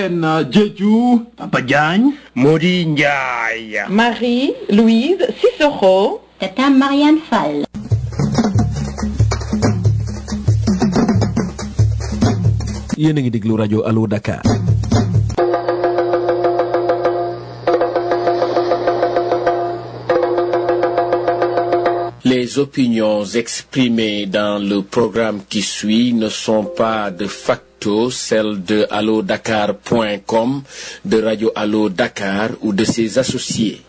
leen Diédhiou Papa Diagne Mody Ndiaye Marie Louise Cissokho Tata Marianne Fall yéen a ngi déglu rajo Allo Dakar Les opinions exprimées dans le programme qui suit ne sont pas de facto celles de allodakar.com, de Radio Allo Dakar ou de ses associés.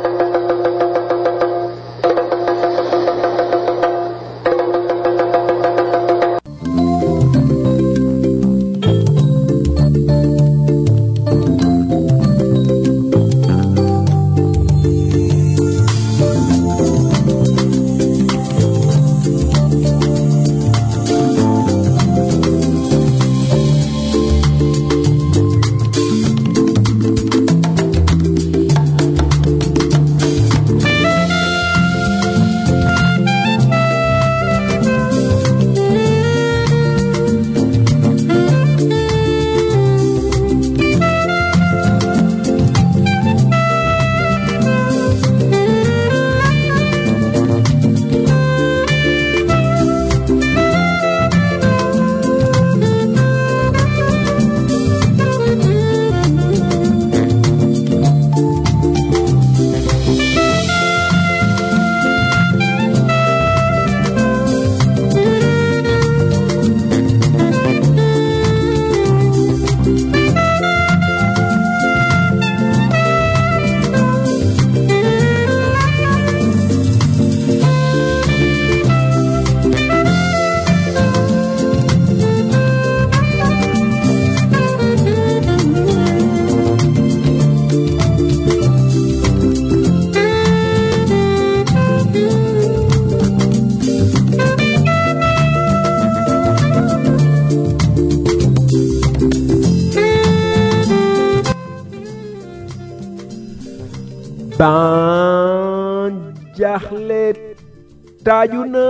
ban jaaxle taaju na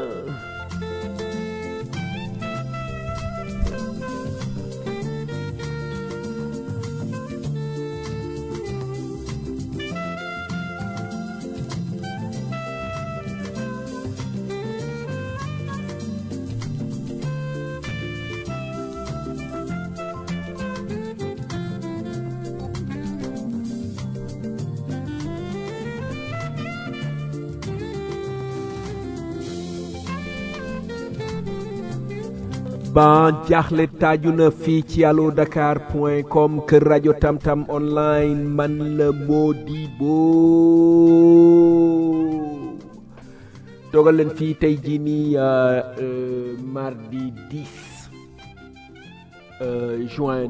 ban jaaxle taaju na fii ci allo dakar point com kër rajo tamtam online man la Modibo toogal leen fii tey jii nii mardi 10 juin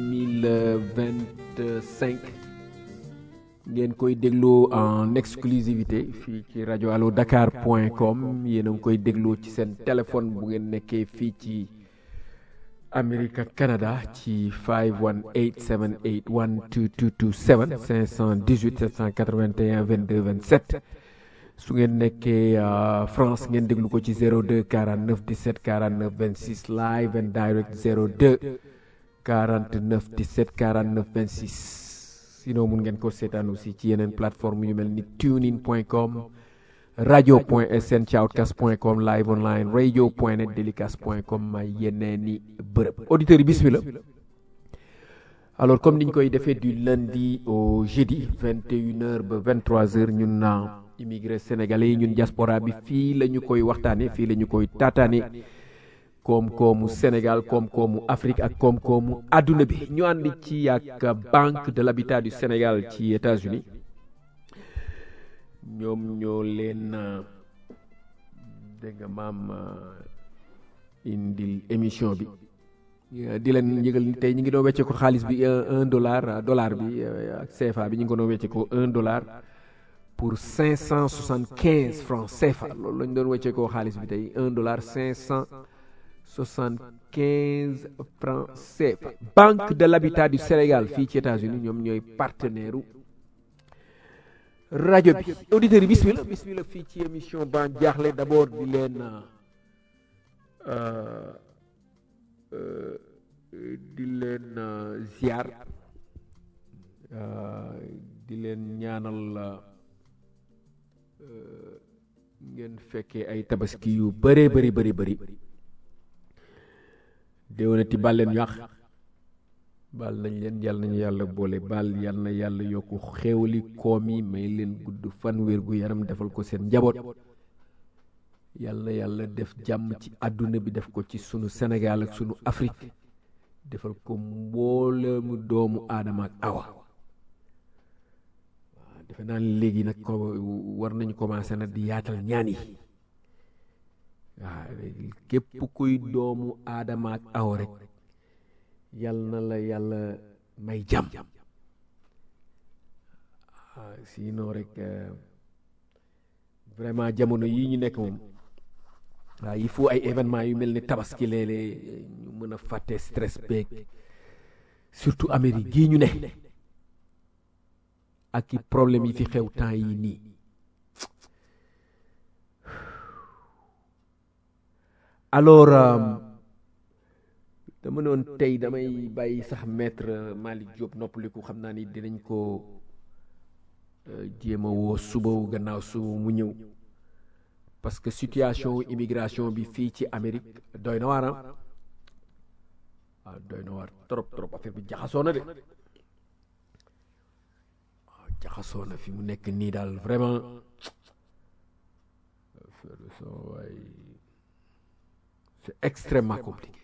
2025 ngeen koy dégloo en exclusivité fii ci rajo allo dakar point com yéen a ngi koy dégloo ci seen téléphone bu ngeen nekkee fii ci Amérique ak Canada ci 518 781 2227 518 781 22 27 su ngeen nekkee France ngeen déglu ko ci 02 49 17 49 26 live and direct 02 49 17 49 26 sinon mun ngeen ko seetaan aussi ci yeneen plateforme yu mel ni tunein point com radio point sn ci outcast point com live online radio point net délicast point com may yeneeni bërëb auditeurs yi bismillah alors comme niñ koy defee du lundi au jeudi 21 heures ba 23 heures ñun na immigré sénégalais yi ñun diaspora bi fii la ñu koy waxtaane fii la ñu koy taataane koom-koomu Sénégal koom-koomu Afrique ak koom-koomu adduna bi ñu ànd ci ak Banque de l'Habitat du Sénégal ci États-Unis ñoom ñoo leen dégg nga maam indil émission bi di leen yëgal ni tey ñu ngi doon wecce ko xaalis bi un dollar dollar bi ak CFA bi ñu ngi ko doon wecce ko un dollar pour cinq cent soixante quinze francs CFA loolu lañ doon wecce ko xaalis bi tey un dollar cinq cent soixante quinze francs CFA Banque de l'Habitat du Sénégal fii ci États-Unis ñoom ñooy partenaire rajo bi auditeurs yi bismillah bismillah fii ci émission ban jaaxle d'abord di leen di leen ziar di leen ñaanal ngeen fekkee ay tabaski yu bëree bëri bëri bëri déwénati bal leen yàq bal nañ leen yàlla nañu yàlla boole bal yàlla na yàlla yokku xéewali koom yi may leen gudd fan wér gu yaram defal ko seen njaboot yàlla na yàlla def jàmm ci àdduna bi def ko ci sunu Sénégal ak sunu Afrique defal ko mboolemu doomu aadama ak awa waaw defe naa ne léegi nag ko war nañu commencé nag di yaatal ñaan yi waaw képp kuy doomu aadama ak awa rek yal na la yàlla may jàmm waaw sinon rek vraiment jamono yii ñu nekk moom waaw il faut ay événement yu mel ni tabaski léeg-léeg ñu mën a fàtte stress beeg surtout Amérique gii ñu ne ak i problème yi fi xew temps yi nii alors dama noon tey damay bàyyi sax maître Malick Diop noppaliku xam naa ni dinañ ko jéem a woo suba gannaaw suba mu ñëw parce que situation immigration bi fii ci Amérique doy na waar waaw doy na waar trop trop affaire bi jaxasoo na de waaw jaxasoo na fi mu nekk nii daal vraiment waay c'est extrêmement compliqué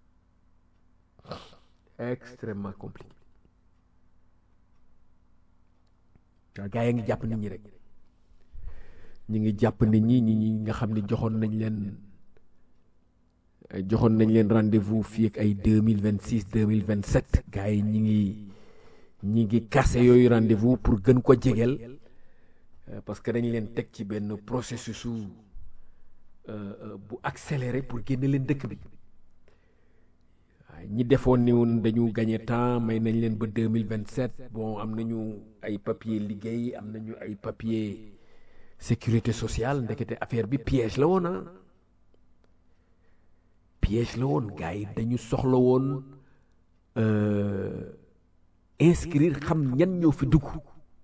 extrêmement compliqué waaw gars yi ngi jàpp nit ñi rek ñi ngi jàpp nit ñi ñi ñi nga xam ne joxoon nañ leen joxoon nañ leen rendez-vous fii ak ay deux mille vingt six deux mille vingt sept gars yi ñi ngi ñi ngi kase yooyu rendez-vous pour gën ko jegeel parce que dañ leen teg ci benn processus su bu accéléré pour génne leen dëkk bi ñi defoon ni woon dañu gagné temps may nañ leen ba deux mille vingt sept bon am nañu ay papier liggéey am nañu ay papier sécurité sociale ndekete affaire bi piège la woon ah piège la woon gars yi dañu soxla woon inscrire xam ñan ñoo fi dugg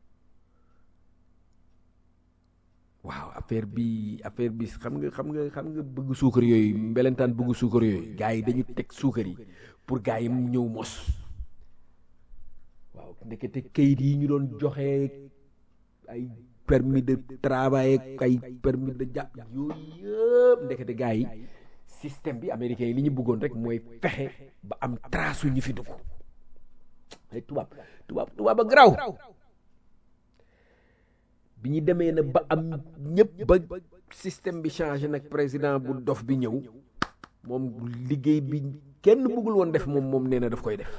waaw affaire bi affaire bi xam nga xam nga xam nga bëgg suukar yooyu mbelentaan bëgg suukar yooyu gars yi dañu teg suukar yi pour gars yi mu ñëw mos waaw ndekete kayit yi ñu doon joxe ay permis de travail ak ay permis de jàpp yooyu yëpp ndekete gars yi système bi américain yi li ñu bëggoon rek mooy fexe ba am trace ñu fi dugg ay tubaab tubaab tubaab ba garaaw bi ñu demee na ba am ñëpp ba système bi changé nag président bu dof bi ñëw moom liggéey bi kenn bëggul woon def moom moom nee na daf koy def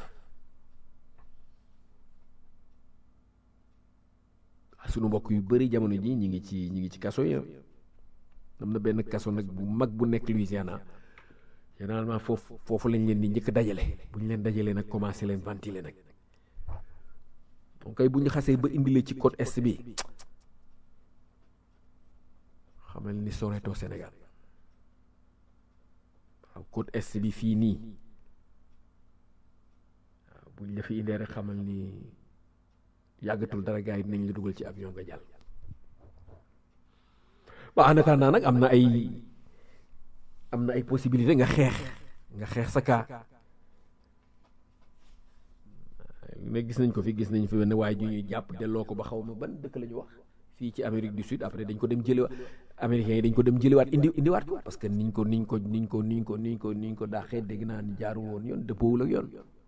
sunu mbokk yu bëri jamono ji ñi ngi ci ñi ngi ci kaso yi am na benn kaso nag bu mag bu nekk Louisiana généralement foofu foofu lañ leen di njëkk dajale bu ñu leen dajalee nag commencé leen ventiler nag donc kay bu ñu xasee ba indile ci côte est bi xamal ni soreetoo Sénégal waaw côte est bi fii nii waaw bu ñu la fi indee rek xamal ni yàggatul dara gars yi dinañ la dugal ci avion nga jàll waaw en attendant nag am na ay am na ay possibilité nga xeex nga xeex sa kaa mais gis nañ ko fi gis nañ fi wenn waaye ju ñuy jàpp delloo ko ba xaw ma ban dëkk la ñu wax fii ci Amérique du Sud après dañ ko dem jëliwaat américains yi dañ ko dem jëliwaat indi indiwaat ko parce que niñ ko niñ ko niñ ko niñ ko niñ ko niñ ko daaxee dégg naa ni jaarul woon yoon dëppoowul ak yoon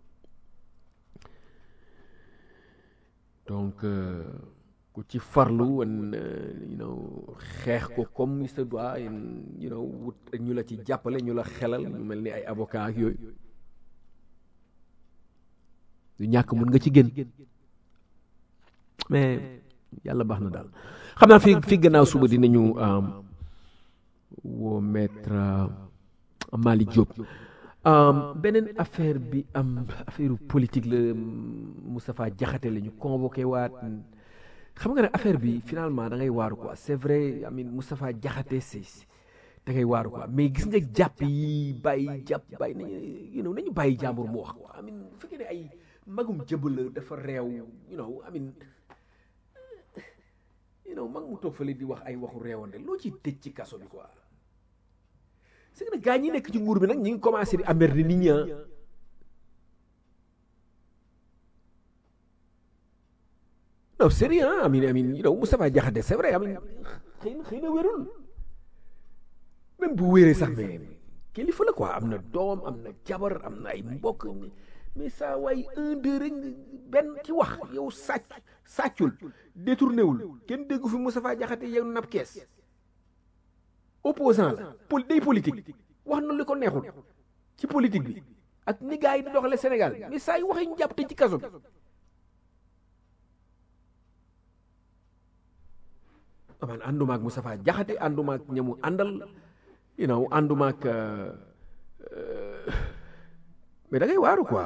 donc ku ci farlu wan you know xeex ko comme il se doit you know wut ñu la ci jàppale ñu la xelal ñu mel ni ay avocat ak yooyu du ñàkk mun nga ci génn mais yàlla baax na daal xam naa fi fi gannaaw suba dinañu woo maître Malick Diop beneen affaire bi am affaire politique la Moustapha Diakhaté la ñu convoqué waat xam nga ne affaire bi finalement da ngay waaru quoi c'est vrai amin Moustapha Diakhaté c'est da ngay waaru quoi mais gis nga jàpp yi bàyyi jàpp bàyyi nañu you know nañu bàyyi jàmbur mu wax quoi amin bu fekkee ne ay magum jëb la dafa réew you know amin you know mag mu toog fële di wax ay waxu réewande loo ci tëj ci kaso bi quoi c'est que nag gaa ñi nekk ci nguur bi nag ñi ngi commencé di amer di nit ñi ah non sérieux ah amin amin you know Moustapha Diakhaté c'est vrai amin xëy na xëy na wérul même bu wéree sax mais kilifa la quoi am na doom am na jabar am na ay mbokk mais saa waay un deux rek benn ci wax yow sàcc sàccul détourné wul kenn déggu fi Moustapha Diakhaté yow nab kees opposant la pol day politique wax na li ko neexul ci politique bi ak ni gars yi di doxale Sénégal mais saa yu waxee ñu jàpp te ci kaso bi man ànduma ak Moustapha Diakhaté ànduma ak ñamu àndal you know ànduma ak mais da ngay waaru quoi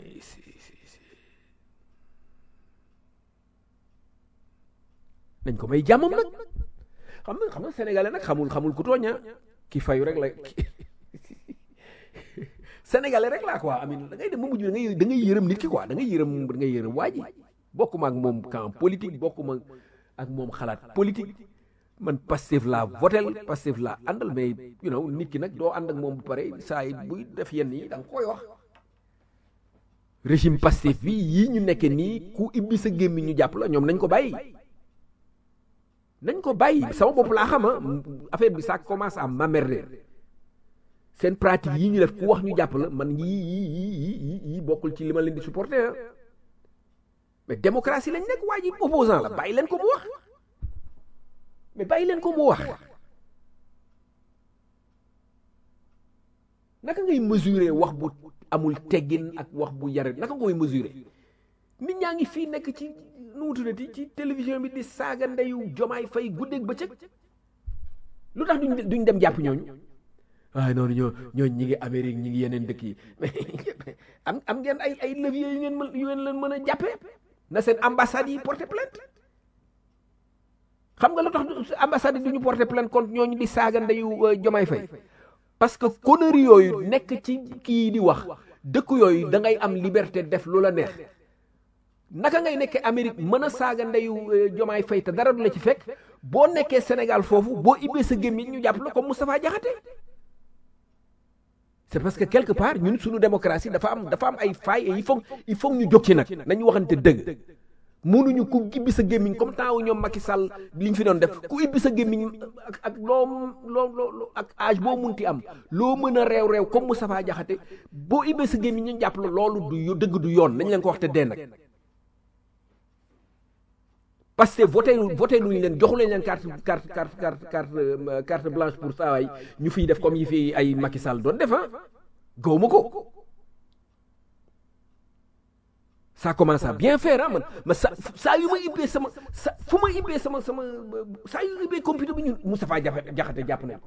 nañ ko may jàmmam nag xam nga xam nga sénégalais nag xamul xamul ku tooña ki fayu rek la sénégalais rek laa quoi amin da ngay dem ba mujj da ngay da ngay yërëm nit ki quoi da ngay yërëm da ngay yërëm waa ji bokkuma ak moom camp politique bokkuma ak moom xalaat politique man Pastef laa votel Pastef laa àndal mais you know nit ki nag doo ànd ak moom bu pare saa yi buy def yenn yi da nga koy wax régime Pastef bi yii ñu nekke nii ku ibbi sa gémmi ñu jàpp la ñoom nañ ko bàyyi nañ ko bàyyi sama bopp laa xama affaire bi ça commence à m'emmerder seen pratique yi ñu def ku wax ñu jàpp la man yii yii yii yii yii bokkul ci li ma leen di supporter ah mais démocratie lañ nekk waa ji opposant la bàyyi leen ko mu wax mais bàyyi leen ko mu wax naka ngay mesurer wax bu amul teggin ak wax bu yare naka nga koy mesurer nit ñaa ngi fii nekk ci nu mu tuddati ci télévision bi di saaga ndeyu jomaay fay guddeeg bëccëg lu tax duñ duñ dem jàpp ñooñu waaye noonu ñoo ñooñu ñi ngi Amérique ñi ngi yeneen dëkk yi am am ngeen ay ay levier yu ngeen mën yu ngeen leen mën a jàppee na seen ambassade yi porter plainte xam nga lu tax ambassade yi du ñu porter plainte contre ñooñu di saaga ndeyu jomaay fay parce que conneries yooyu nekk ci kii di wax dëkk yooyu da ngay am liberté def lu la neex naka ngay nekkee Amérique mën a saaga ndeyu jomaay fay te dara du la ci fekk boo nekkee Sénégal foofu boo ibbee sa gémmiñ ñu jàpp la comme Moustapha Diakhaté c'est parce que quelque part ñun suñu démocratie dafa am dafa am ay failles et il faut il faut ñu jóg ci nag nañu waxante dëgg mënuñu ku ibbi sa gémmiñ comme temps wu ñoom Macky Sall liñ fi doon def ku ibbi sa gémmiñ ak ak loo loo loo ak âge boo munti am loo mën a réew réew comme Moustapha Diakhaté boo ibbee sa gémmiñ ñu jàpp la loolu du dëgg du yoon nañ leen ko wax te dee nag parce que voté voté luñu leen joxu leen leen carte carte carte carte carte carte blanche pour saa waay ñu fiy def comme yi fi ay Macky Sall doon def ah gaw ma ko ça commence à bien faire ah man ma sa saa yu ma ibbee sama sa fu ma ibbee sama sama saa yu ibbee computer bi ñun Moustapha Diakhaté jàpp nañ ko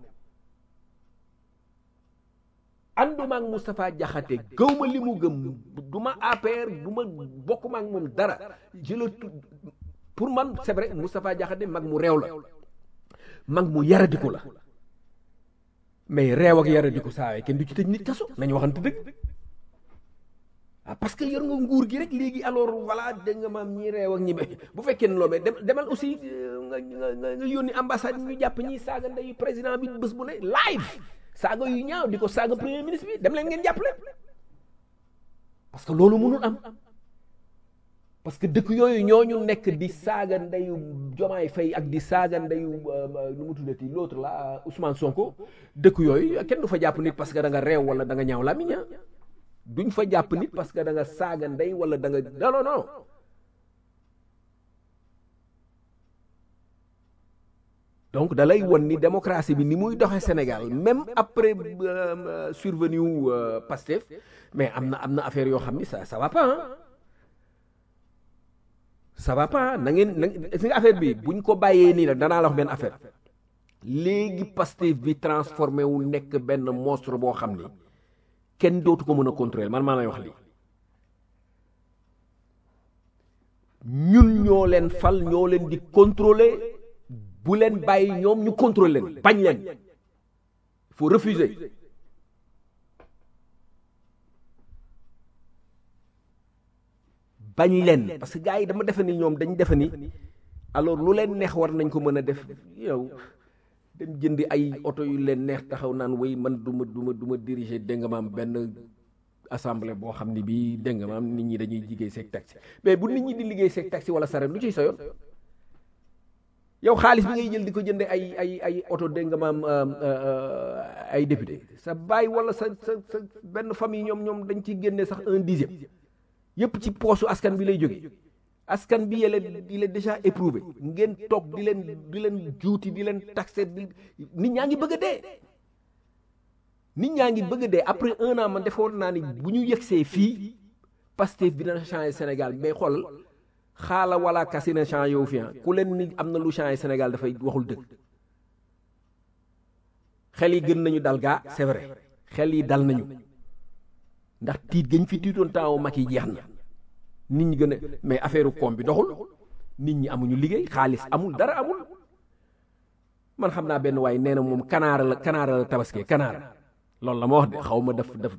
ànduma ak Moustapha Diakhaté gaw ma li mu gëm du ma APR du ma bokkuma ak moom dara je le pour man c'est vrai Moustapha Diakhaté mag mu réew la mag mu yaradiku la mais réew ak yaradiku saa kenn du ci tëj nit kaso nañu waxante dëgg ah parce que yor nga nguur gi rek léegi alors voilà dégg nga maam ñi réew ak ñi bu fekkee ne loolu demal aussi nga nga nga yónni ambassade ñu jàpp ñi saaga ndeyu président bi bés bu ne live saaga yu ñaaw di ko saaga premier ministre bi dem leen ngeen jàpp leen parce que loolu mënul am. parce que dëkk yooyu ñooñu nekk di saaga ndeyu Jomaay Fay ak di saaga ndeyu nu mu tuddati l'autre là Ousmane Sonko dëkk yooyu kenn du fa jàpp nit parce que da nga réew wala da nga ñaaw làmmiñ duñ fa jàpp nit parce que da nga saaga ndey wala da nga non non non donc da lay won ni démocratie bi ni muy doxee Sénégal même après survenu Pastef mais am na am na affaire yoo xam ni ça ça va pas ah ça va pas na ngeen na si nga affaire bi buñ ko bàyyee nii nag danaa la wax benn affaire léegi Pastef bi transformé wu nekk benn monstre boo xam ni kenn dootu ko mën a contrôler man maa lay wax lii ñun ñoo leen fal ñoo leen di contrôler bu leen bàyyi ñoom ñu contrôler leen bañ leen il faut refuser bañ leen parce que gars yi dama defe ni ñoom dañ defe ni alors lu leen neex war nañ ko mën a def yow dem jëndi ay oto yu leen neex taxaw naan way man du ma du ma du ma diriger dégg nga maam benn assemblée boo xam ne bii dégg nga maam nit ñi dañuy liggéey seeg taxi mais bu nit ñi di liggéey seeg taxi wala saret lu ciy sa yoon yow xaalis bi ngay jël di ko jënde ay ay ay oto dégg nga maam ay député sa baay wala sa sa sa benn famille ñoom ñoom dañ ciy génne sax un dixième yépp ci poosu askan bi lay jógee askan bi yele il est déjà éprouvé ngeen toog di leen di leen juuti di leen taxé di nit ñaa ngi bëgg a dee nit ñaa ngi bëgg a dee après un an man defoon naa ni bu ñu yegsee fii Pastef bi dina changé Sénégal mais xoolal xaala wala kasi na changé yow fi ku leen ni am na lu changé Sénégal dafay waxul dëgg xel yi gën nañu dal gaa c'est vrai xel yi dal nañu ndax tiit gañ fi tiitoon temps mag yi jeex na nit ñi gën a mais affaire koom bi doxul nit ñi amuñu liggéey xaalis amul dara amul man xam naa benn waaye nee na moom kanaara la kanaara la tabaskee kanaara loolu la ma wax de xaw ma def def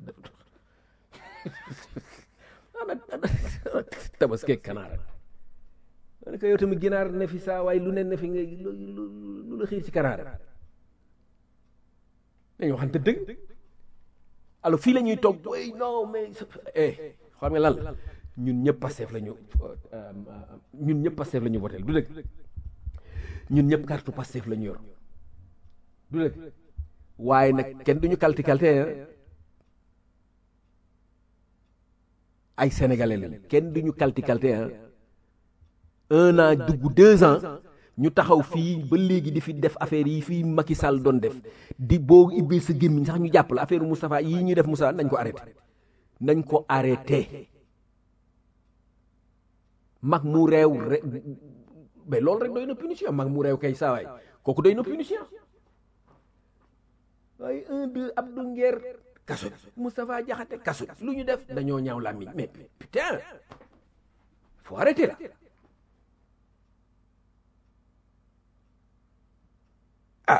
tabaskee kanaara ma ne ko yow tamit ginaar ne fi saa waaye lu ne ne fi nga lu la xiir ci kanaara dañu waxante dëgg alors fii la ñuy toog way non mais eh xam nga lan ñun ñëpp Pastef la ñu ñun ñëpp Pastef la ñu voté du dëgg ñun ñëpp carte Pastef la ñu yor du dëgg waaye nag kenn duñu kalti kalte ay sénégalais lañu kenn duñu kalti kalte un an dugg deux ans ñu taxaw fii ba léegi di fi def affaire yi fii Macky Sall doon def di boo ibbee sa gémmiñ sax ñu jàpp la affaire Moustapha yii ñuy def Moustapha nañ ko arrêté nañ ko arrêté mag mu réew re mais loolu rek doy na punition mag mu réew kay saawaay kooku doy na punition waaye un deux Abdou Nguer kaso Moustapha Diakhaté kaso lu ñu def dañoo ñaaw làmmiñ mais putain faut arrêter là ah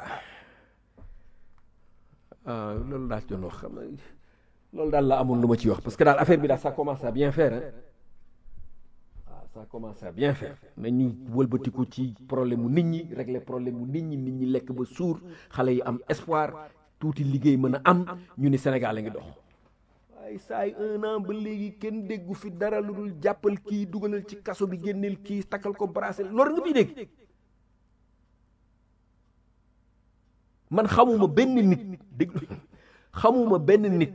ah loolu daal doon wax xam nga loolu daal la amoon lu ma ci wax parce que daal affaire bi daal ça commence à bien faire hein waaw ça commence à bien faire nañu wëlbatiku ci problème mu nit ñi régler problème mu nit ñi nit ñi lekk ba suur xale yi am espoir tuuti liggéey mën a am ñu ni Sénégal a ngi dox waaye saa yi un an ba léegi kenn déggu fi dara lu dul jàppal kii dugalal ci kaso bi génneel kii takkal ko bracelet loolu nga fiy dégg man xamuma benn nit déglu xamuma benn nit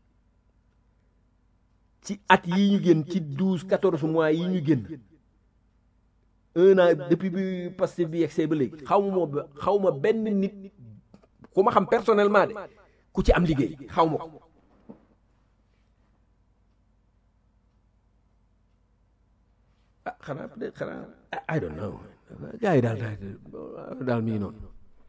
ci at yi ñu génn ci douze quatorze mois yi ñu génn un an depuis bi Pastef bi yegsee ba léegi xawma ba xawma benn nit ku ma xam personnellement de ku ci am liggéey xawma ko ah xanaa peut-être xanaa I don't know gars yi daal daal mi ngi noonu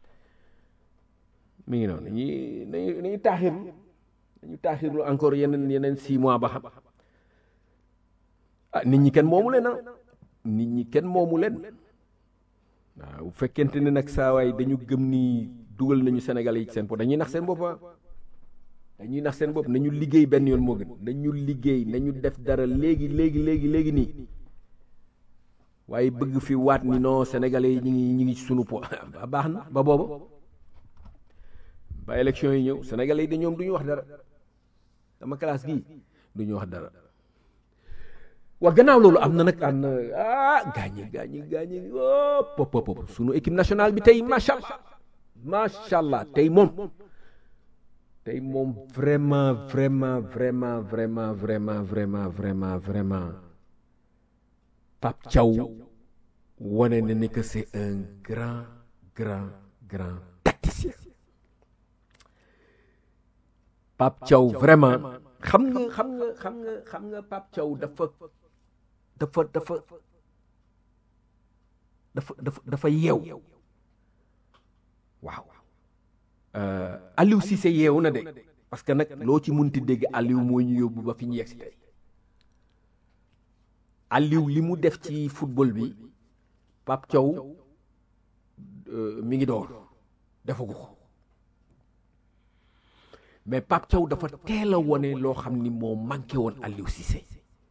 mi ngi noonu ñi nañu nañu taaxirlu nañu taaxirlu encore yeneen yeneen six mois ba xam ah nit ñi kenn moomu leen ah nit ñi kenn moomu leen waaw bu fekkente ne nag saawaay dañu gëm ni dugal nañu Sénégal yi ci seen bopp dañuy nax seen bopp dañuy nax seen bopp nañu liggéey benn yoon moo gën nañu liggéey nañu def dara léegi léegi léegi léegi nii waaye bëgg fi waat ni non sénégalais yi ñu ngi ñu ngi ci sunu po baax na ba booba ba élection yi ñëw sénégalais yi de ñoom du ñu wax dara sama classe gii du ñu wax dara waa gannaaw loolu am na nag am na ah gaañi gaañi gaañi pop pop pop sunu équipe nationale bi tey macha allah macha allah tey moom tey moom vraiment vraiment vraiment vraiment vraiment vraiment vraiment vraiment Pape Thiaw wane na ni que c'est un grand grand grand tacticien Pape Thiaw vraiment xam nga xam nga xam nga xam nga Pape Thiaw dafa dafa dafa dafa dafa dafa yeew waaw Aliou Cissé yeewu na de parce que nag loo ci munti dégg Aliou moo ñu yóbbu ba fi ñu yegg si tey Aliou li mu def ci football bi Pape Thiaw mi ngi door defagu ko mais Pape Thiaw dafa teel a wone loo xam ni moo manqué woon Aliou Cissé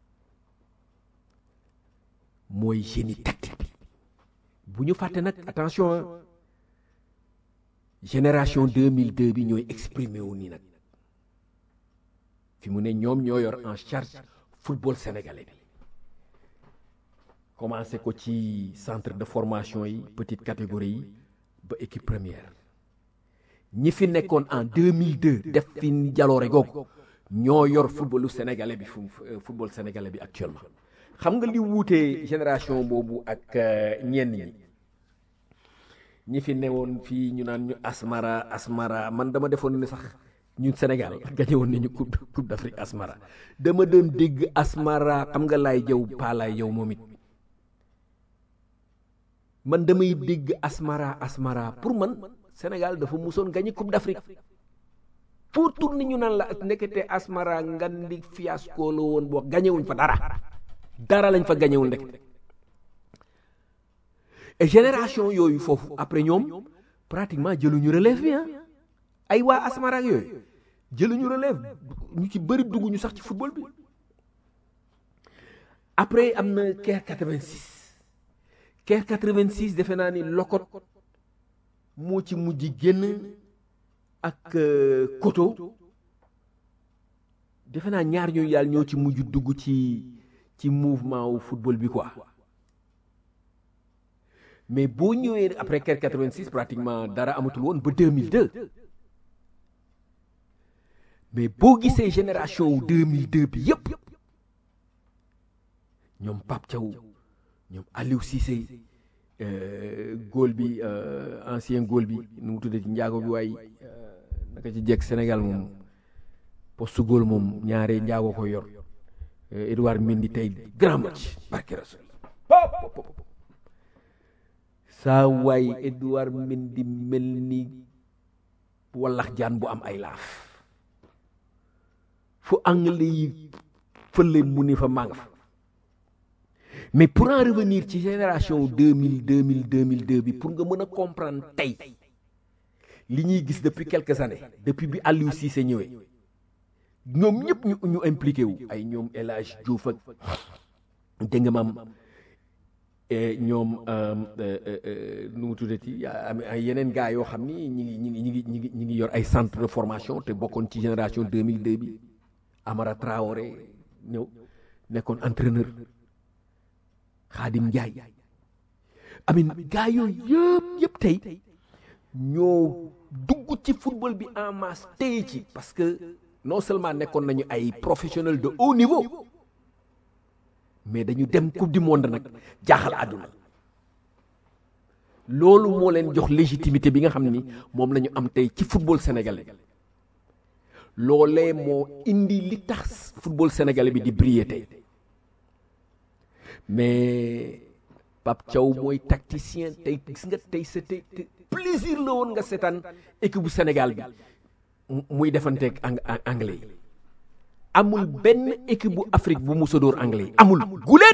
mooy génie tactique bi bu ñu fàtte nag attention génération 2002 bi ñooy exprimé wu nii nag fi mu ne ñoom ñoo yor en charge football sénégalais bi commencé ko ci centre de formation yi petite catégorie yi ba équipe première ñi fi nekkoon en 2002 def fi jaloore googu ñoo yor footballu sénégalais bi fu football sénégalais bi actuellement xam nga li wuutee génération boobu ak ñenn ñi ñi fi newoon fii ñu naan ñu asmara asmara man dama defoon ne sax ñun Sénégal gañe woon nañu coupe coupe d'Afrique asmara dama doon dégg asmara xam nga laay jëw paa laay jëw moom it man damay dégg asmara asmara pour man Sénégal dafa musoon gagné coupe d'Afrique pour tourner ñu naan la nekkete asmara ngan di fiasco la woon boo gañewuñ fa dara dara lañ fa gañewul ndek et génération yooyu foofu après ñoom pratiquement jëluñu relève bi ah ay waa asmara ak yooyu jëluñu relève ñu ci bëri dugg ñu sax ci football bi après am na Caire 86 Caire 86 defe naa ni lokot moo ci mujj génn ak koto defe naa ñaar ñooyu yàlla ñoo ci mujj dugg ci ci mouvement wu football bi quoi mais boo ñëwee après Caire 86 pratiquement dara amatul woon ba 2002 mais boo gisee génération wu 2002 bi yépp ñoom Pape Thiaw ñoom Aliou Cissé góol bi ancien góol bi nu mu tuddee ci njaago bi waaye naka ci jekk Sénégal moom poste góol moom ñaare njaago ko yor Edouard Mendy tey grand match barke rasul saa waay Edouard Mendy mel ni wallax jaan bu am ay laaf fu anglais yi fële mu ni fa màng fa mais pour en revenir ci génération 2000 2000 2002 bi pour nga mën a comprendre tey li ñuy gis depuis quelques années depuis bi Aliou Cissé ñëwee ñoom ñëpp ñu ñu impliqué wu ay ñoom El Hadj Diouf ak dégg nga maam ñoom nu mu tuddati ay yeneen gars yoo xam ni ñi ngi ñi ngi ñi ngi ñi ngi ñi ngi yor ay centre de formation te bokkoon ci génération 2002 bi Amara Traoré ñëw nekkoon entraîneur Xaadim Njaay amin gars yooyu yëpp yëpp tey ñoo dugg ci football bi en masse tey ci parce que non seulement nekkoon nañu ay professionnels de haut niveau mais dañu dem coupe du monde nag jaaxal àdduna loolu moo leen jox légitimité bi nga xam ni moom la ñu am tey ci football sénégalais loolee moo indi li tax football sénégalais bi di briller tey mais Pape Thiaw mooy tacticien tey gis nga tey c'était plaisir la woon nga seetaan équipe bu Sénégal bi muy defanteeg anglais yi amul benn équipe bu Afrique bu musa dóor anglais yi amul guléet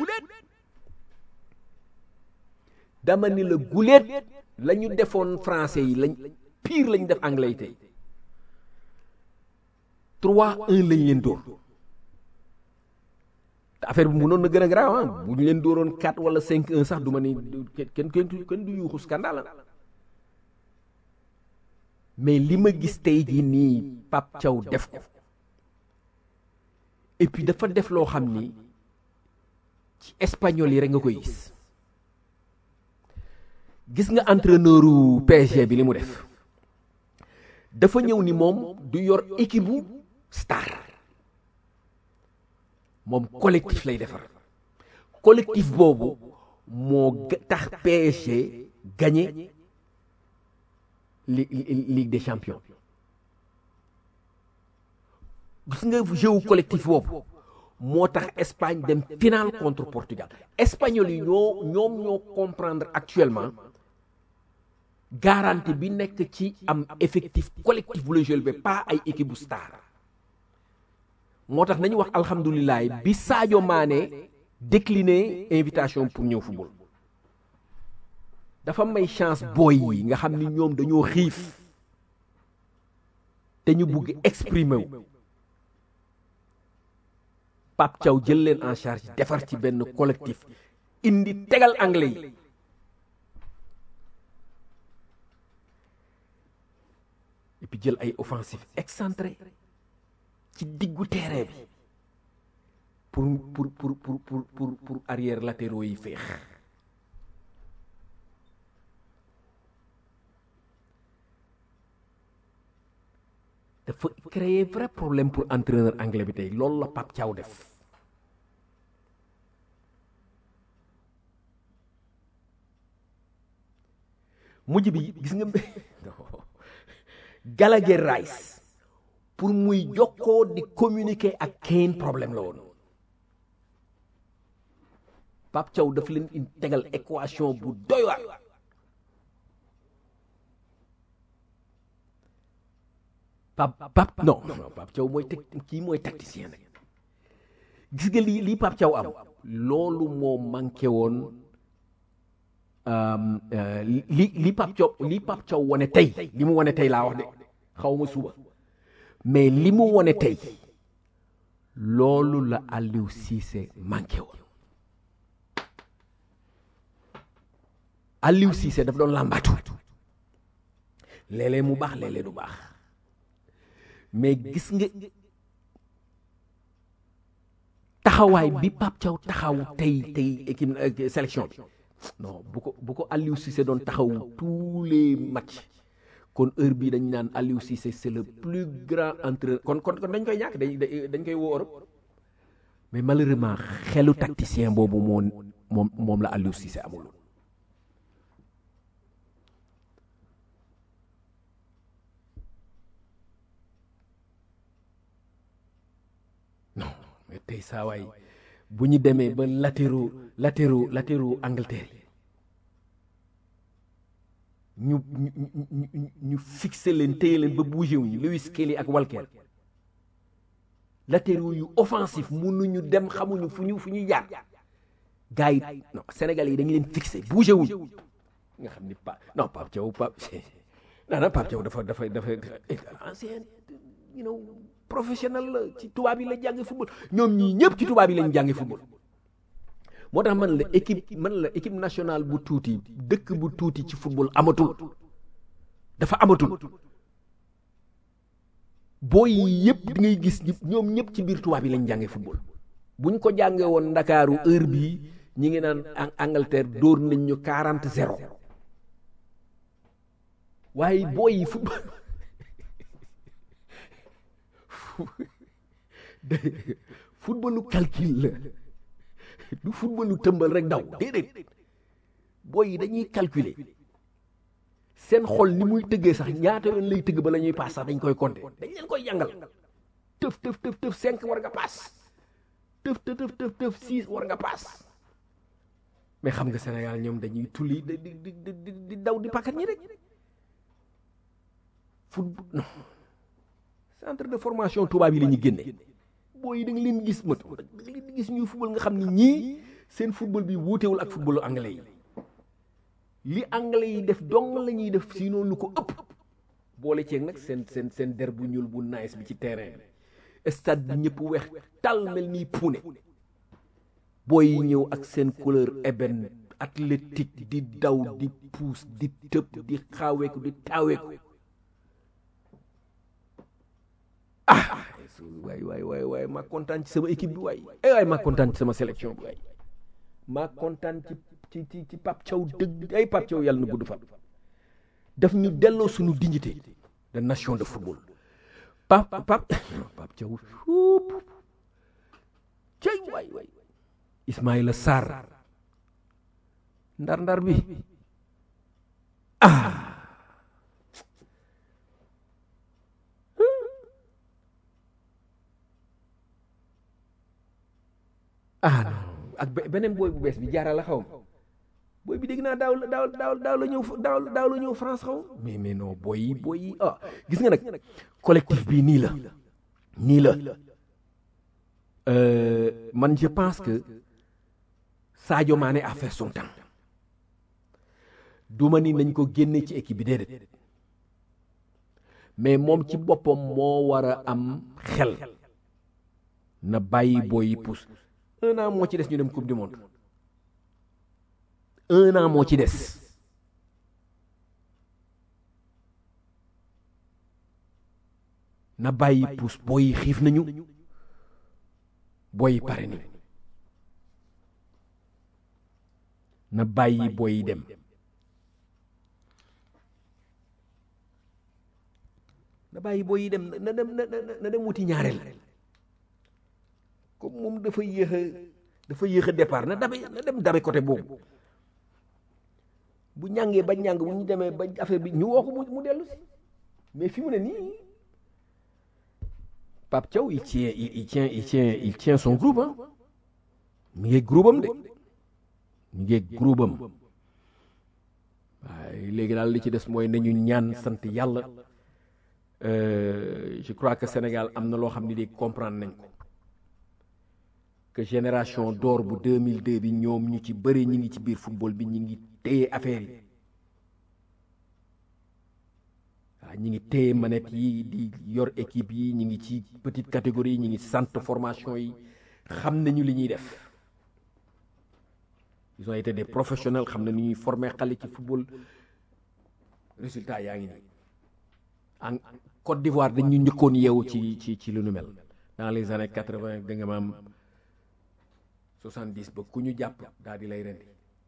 dama ni la guléet la ñu defoon français yi lañ pire la ñu def anglais yi tey 3-1 lañ leen dóor te affaire bi mënoon na gën a garaaw ah bu ñu leen dóoroon 4 wala 5-1 sax du ma ni kenn kenn kenn du yuuxu scandale mais li ma gis tey jii nii Pape Thiaw def ko et puis dafa def loo xam ni ci espagnol yi rek nga koy gis gis nga entraîneuru PSG bi li mu def dafa ñëw ni moom du yor équipe bu star moom collectif lay defar collectif boobu moo tax PSG gagné li Ligue des champions gis nga jeu collectif boobu moo tax Espagne dem finale contre Portugal espagnol yi ñoo ñoom ñoo comprendre actuellement garantie bi nekk ci am effectif collectif bu la jël ba pas ay équipe bu star moo tax nañu wax alhamdulilah bi Sadio Mané décliné invitation pour ñëw football dafa may chance booy yi nga xam ni ñoom dañoo xiif te ñu bugg exprimer wu Pape Thiaw jël leen en charge defar ci benn collectif indi tegal anglais yi et puis jël ay offensif excentré ci diggu terrain bi pour pour pour pour pour pour pour arrière latéraux yi féex dafa créer vrai problème pour entraîneur anglais bi tey loolu la Pape Thiaw def mujj bi gis nga Gallagher Rice pour muy jokkoo di communiquer ak Kane problème la woon Pape Thiaw daf leen in tegal équation bu doy waar Pape Pape non non Pape Thiaw mooy teg kii mooy tacticien nag gis nga lii lii Pape Thiaw am loolu moo manqué woon li li Pape Thiaw li Pape Thiaw wane tey li mu wane tey laa wax de xaw ma suba mais li mu wane tey loolu la Aliou Cissé manqué woon Aliou Cissé daf doon làmbaatu léeg-léeg mu baax léeg-léeg du baax mais gis nga taxawaay bi Pape Thiaw taxaw tey tey équipe sélection bi non bu ko bu ko Aliou Cissé doon taxaw tous les matchs kon heure bii dañ naan Aliou Cissé c'est le plus grand entraîneur kon kon kon dañ koy ñàkk dañ dañ koy woo Europe mais malheureusement xelu tacticien boobu moo moom moom la Aliou Cissé amul non mais tey saa waay bu ñu demee ba latéraux latéraux latéraux Angleterre yi ñu ñu ñu ñu fixé leen téye leen ba bougé wuñu Lewis Kelly ak Walker latéraux yu offensif mënuñu dem xamuñu fu ñu fu ñuy jaar gars yi non Sénégal yi dañu leen fixé bougé wuñu nga xam ni pa non Pape Thiaw Pape non non Pape Thiaw dafa dafa dafa ancien you know professionnel la ci tubaab yi la jànge football ñoom ñii ñëpp ci tubaab yi lañ jànge football moo tax man la équipe man la équipe nationale bu tuuti dëkk bu tuuti ci football amatul dafa amatul booy yi yëpp di ngay gis ñoom ñëpp ci biir tubaab yi lañ jànge football buñ ko jànge woon ndakaaru heure bii ñi ngi naan Angleterre dóor nañ ñu quarante zéro waaye booy yi football footballu calcul la du footballu tëmbal rek daw déedéet booy yi dañuy calculer seen xol ni muy tëggee sax ñaata yoon lay tëgg ba la ñuy paas sax dañ koy compter dañ leen koy jàngal tëf tëf tëf tëf cinq war nga paas tëf tëf tëf tëf tëf six war nga paas mais xam nga Sénégal ñoom dañuy tulli di di di di daw di pàkkat ñi rek football non centre de formation tubaab yi la ñuy génne booy yi da nga leen gis mat da nga leen gis ñuy football nga xam ni ñii seen football bi wuutewul ak footballu anglais yi li anglais yi def dong la ñuy def sinon lu ko ëpp boole ceeg nag seen seen seen der bu ñuul bu nice bi ci terrain bi stade bi ñëpp weex tal mel nii puune booy yi ñëw ak seen couleur ébène athlétique di daw di puus di tëb di xaaweeku di taaweeku ah waay waay waay waay maa kontaan ci sama équipe bi waay ay waay maa kontaan ci sama sélection bi waay maa kontaan ci ci ci ci Pape Thiaw dëgg ay Pape Thiaw yàlla na gudd fan daf ñu delloo suñu dignité de nation de football Pape Pape Pape Thiaw cey waay waay Ismaïla Sarr ndar ndar bi ah ah non ak beneen booy bu bees bi jaara la xaw ma booy bi dégg naa daaw daaw daaw daaw la ñëw daaw daaw la ñëw France xaw mais mais non booy yi booy yi ah gis nga nag collectif bi nii la nii la man je pense que Sadio Mané a fait son temps duma ni nañ ko génne ci équipe bi déedéet mais moom ci boppam moo war a am xel na bàyyi booy yi pousse un an moo ci des ñu dem coupe du monde un an moo ci des na bàyyi pousse booy yi xiif nañu booy yi pare nañu na bàyyi booy yi dem na bàyyi booy yi dem na dem na na dem wuti ñaareel comme moom dafa yéex a dafa yéex a départ na dabe na dem dabe côté boobu bu ñàngee ba ñàng bu ñu demee ba affaire bi ñu woo ko mu mu dellu si mais fi mu ne nii Pape Thiaw il tient il, il tient il tient il tient son groupe ah mi ngi groupe am de mi ngi groupe am waaye léegi daal li ci des mooy nañu ñaan sant yàlla je crois que Sénégal am na loo xam ne di comprendre nañ ko que génération d'or bu 2002 bi ñoom ñu ci bëri ñi ngi ci biir football bi ñi ngi téye affaire yi waaw ñi ngi téye manette yi di yor équipe yi ñi ngi ci petite catégorie yi ñi ngi centre formation yi xam nañu li ñuy def ils ont été des professionnels xam na ni ñuy former xale ci football résultat yaa ngi nii en Côte d'Ivoire dañu njëkkoon yeewu ci ci ci lu nu mel dans les années quatre-vingt da nga maam soixante-dix ba ku ñu jàpp daal di lay rendi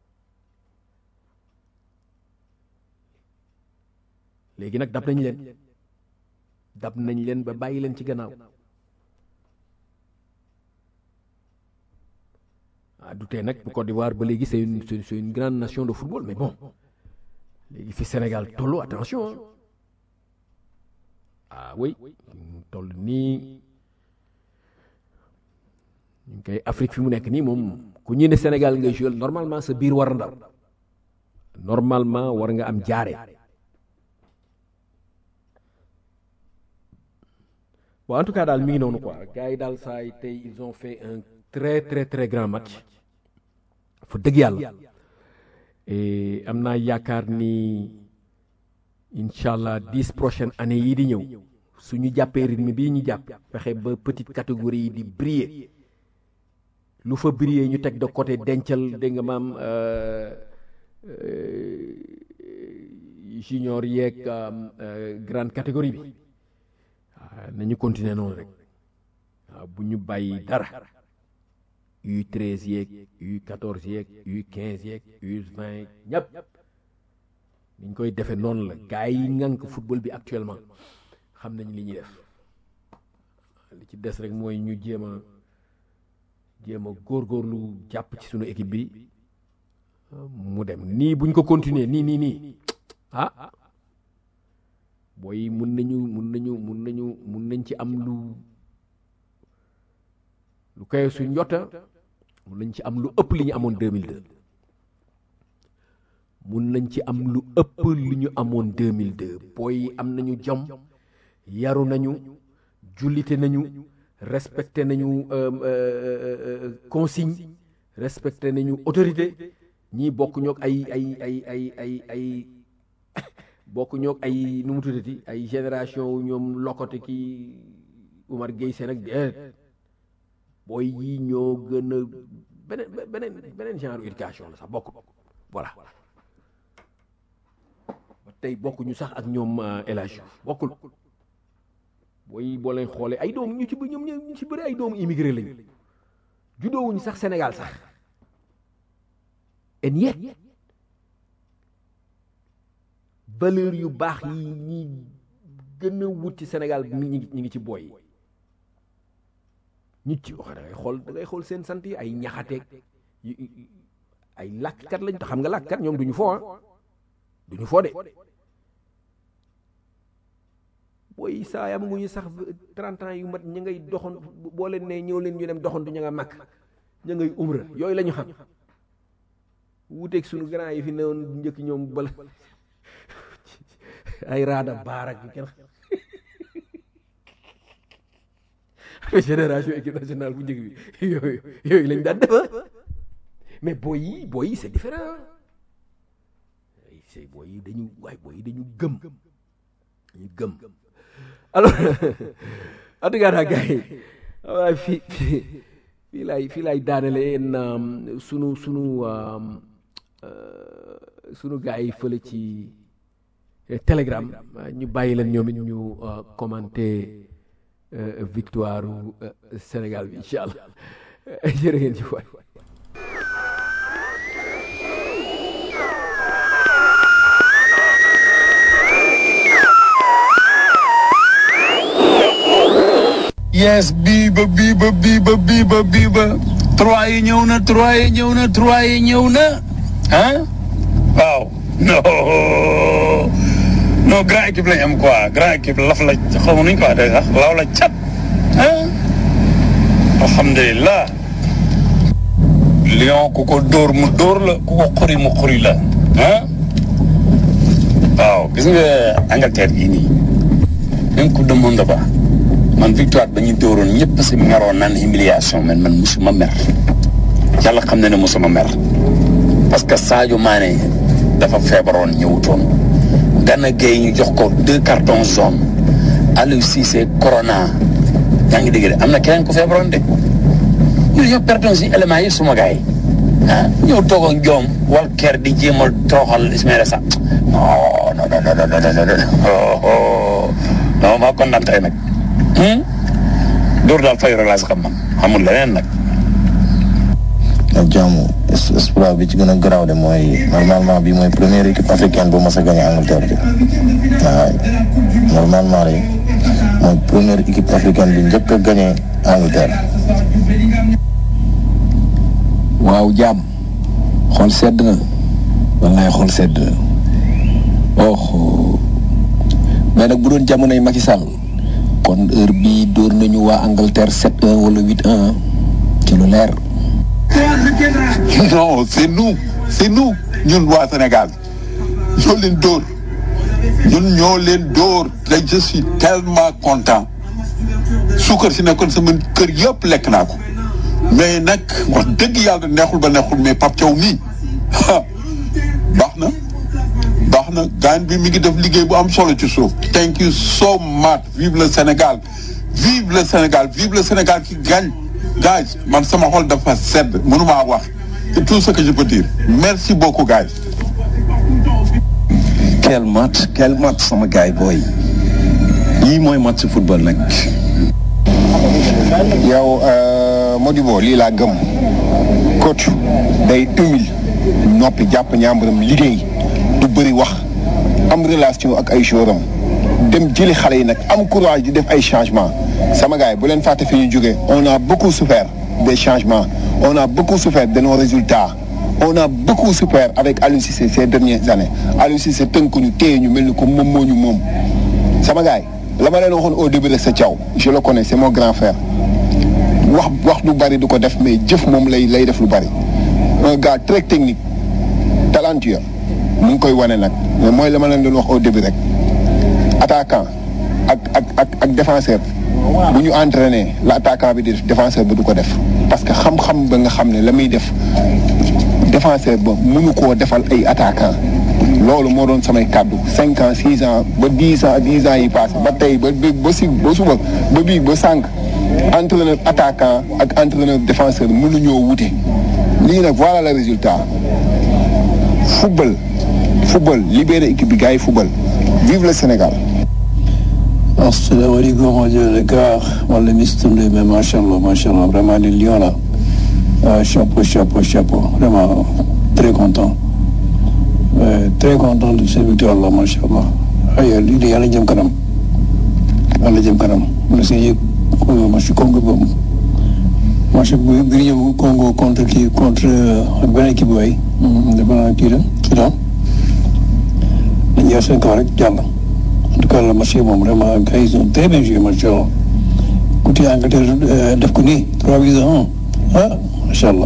léegi nag dab nañ leen dab nañ leen ba bàyyi leen ci gannaaw ah du tee nag bu Côte d'Ivoire ba léegi c'est une c'est une grande nation de football mais bon léegi fi Sénégal tollu attention ah oui toll nii ñu ngi koy Afrique fi mu nekk nii moom ku ñu ne Sénégal ngay jouer normalement sa biir war a ndaw normalement war nga am jaare bon en tout cas daal mi ngi noonu quoi gars yi daal saa yi tey ils ont fait un très très très grand match fa dëgg yàlla et am naa yaakaar ni incha allah dix prochaines années yii di ñëw suñu jàppee rythme bii ñu jàpp fexe ba petite catégorie yi di briller lu fa briller ñu teg de côté dencal dégg nga maam junior yeeg grande catégorie bi waaw nañu continuer noonu rek waaw bu ñu bàyyi dara U treize yeeg U quatorze yeeg U quinze yeeg U vingt ñëpp niñ koy defee noonu la gars yi ngànk football bi actuellement xam nañ li ñuy def li ci des rek mooy ñu jéem a jéem a góorgóorlu jàpp ci sunu équipe bi mu dem nii buñ ko continuer nii nii nii ah booy mun nañu mun nañu mun nañu mun nañ ci am lu lu koy su njota mun nañ ci am lu ëpp li ñu amoon 2002 mun nañ ci am lu ëpp li ñu amoon 2002 booy am nañu jom yaru nañu jullite nañu respecté nañu consigne respecté nañu autorité ñii bokk ñoog ay ay ay ay ay ay bokk ñoog ay nu mu tuddati ay génération ñoom lokote ki Umar Gueye seen ak déet booy yi ñoo gën a beneen beneen beneen genre éducation la sax bokk voilà ba tey bokkuñu sax ak ñoom El Hadj Diouf bokkul booy boo leen xoolee ay doom ñu ci bëri ñoom ñu ci bëri ay doomu immigré lañu juddoowuñu sax Sénégal sax en yet valeur yu baax yi ñi gën a wut ci Sénégal ñi ngi ñi ngi ci booy yi ñi ci wax da ngay xool da ngay xool seen sant yi ay ñaxateeg ay làkkat lañ xam nga làkkat ñoom duñu foo ah duñu foo de booy saa yam ngu ñu sax trente ans yu mat ña ngay doxoon boo leen ne ñëw leen ñu dem doxantu ña nga màkk ña ngay umra yooyu la ñu xam wuuteeg sunu grand yi fi newoon njëkk ñoom bala ay raada baarak yu kenn génération équipe nationale bu njëkk bi yooyu yooyu lañ daan defa mais booy yi booy yi c'est différent c'est booy yi dañu waaye booy yi dañu gëm dañu gëm alors en tout cas daal gars yi waaye fii fii fii laay fii laay daanale en sunu sunu sunu gars yi fële ci telegram ñu bàyyi leen ñoom it ñu commenté victoire Sénégal bi incha allah jërë ngeen ci waay yes biiba biiba biiba biiba biiba trois yi ñëw na trois yi ñëw na trois yi ñëw na ah waaw non non grand équipe lañ am quoi grand équipe laf la xaw ma nuñ ko waxee sax law la cat ah alhamdulilah lion ku ko dóor mu dóor la ku ko xuri mu xuri la ah waaw gis nga Angleterre gii nii même coupe du monde ba man victoire ba ñu dóoroon ñëpp si meroon naan humiliation man man musuma mer yàlla xam na ne musuma mer parce que Sadio Mané dafa feebaroon ñëwutoon Gana Gueye ñu jox ko deux cartons jaunes Aliou Cissé corona yaa ngi dégg de am na keneen ku feebaroon de ñu ñoo perdoon si éléments yi suma gars yi ah ñëw toog ak joom wal ker di jéem a toroxal Ismaïla Sarr non non non non non non non maa kontaan tey nag dóor daal fayu rek laa si xam man xamul leneen nag. ak jàmm espoir bi ci gën a garaaw de mooy normalement bi mooy première équipe africaine bu mos a gagné Angleterre bi waaw normalement rek mooy première équipe africaine bi njëkk a gagné Angleterre. waaw jàmm xool sedd na wallaay xool sedd na oh mais nag bu doon jamonoy Macky Sall kon heure bii dóor nañu waa Angleterre 7-1 wala 8-1 ci lu leer. non c'est nous c'est nous ñun waa Sénégal ñoo leen dóor ñun ñoo leen dóor te je suis tellement content suukar si nekkoon sama kër yëpp lekk naa ko mais nag wax dëgg yàlla neexul ba neexul mais Pape Thiaw mii baax na baax na gaan bi mi ngi def liggéey bu am solo ci suuf thank you so much vive le Sénégal vive le Sénégal vive le Sénégal qui gagne guys man sama xol dafa sedd mënumaa wax c'est tout ce que je peux dire merci beaucoup guys quel match quel match sama gars yi booy lii mooy match football nag. yow Modibo lii laa gëm coach day humile noppi jàpp ñaambaram liggéey du bëri wax am relation ak ay jouram dem jëli xale yi nag am courage di def ay changements sama gars yi bu leen fàtte fi ñu jógee on a beaucoup souffert des changements on a beaucoup souffert de nos résultats on a beaucoup souffert avec Aliou Cissé ces dernières années Aliou Cissé tënk ñu téye ñu mel ni ko moom moo ñu moom sama gars yi la ma leen waxoon au début rek sa Thiaw je le connais c'est mon grand frère wax wax lu bari du ko def mais jëf moom lay lay def lu bari un gars très technique talentueux mu ngi koy wane nag mais mooy la ma leen doon wax au début rek attaquant ak ak ak ak défenseur bu ñu entraîné la attaquant bi di def défenseur bi du ko def parce que xam-xam ba nga xam ne la muy def défenseur ba mënu koo defal ay attaquant loolu moo doon samay kàddu cinq ans six ans ba dix ans dix ans yi passé ba tey ba ba si ba suba ba bii ba sànq entraîneur attaquant ak entraîneur défenseur mënuñoo wute lii nag voilà le résultat football football libéré équipe bi gars yi football vive le Sénégal asalaamaaleykum rajo Dakar wala Miss Touré mais macha allah macha allah vraiment les lions là ah chapeau chapeau chapeau vraiment très content Euh, très content de cette victoire là macha allah aywa lii de yàlla jëm kanam yàlla jëm kanam ma si yëg match Congo boobu match bu bi ñëw Congo contre kii contre ak benn équipe waay dafa naa kii la Soudan dañuy yor seen kaw rek jàll en tout cas le match moom vraiment gars yi sont très bien joué macha allah ku tee Angleterre def ko nii trois buts à un ah macha allah.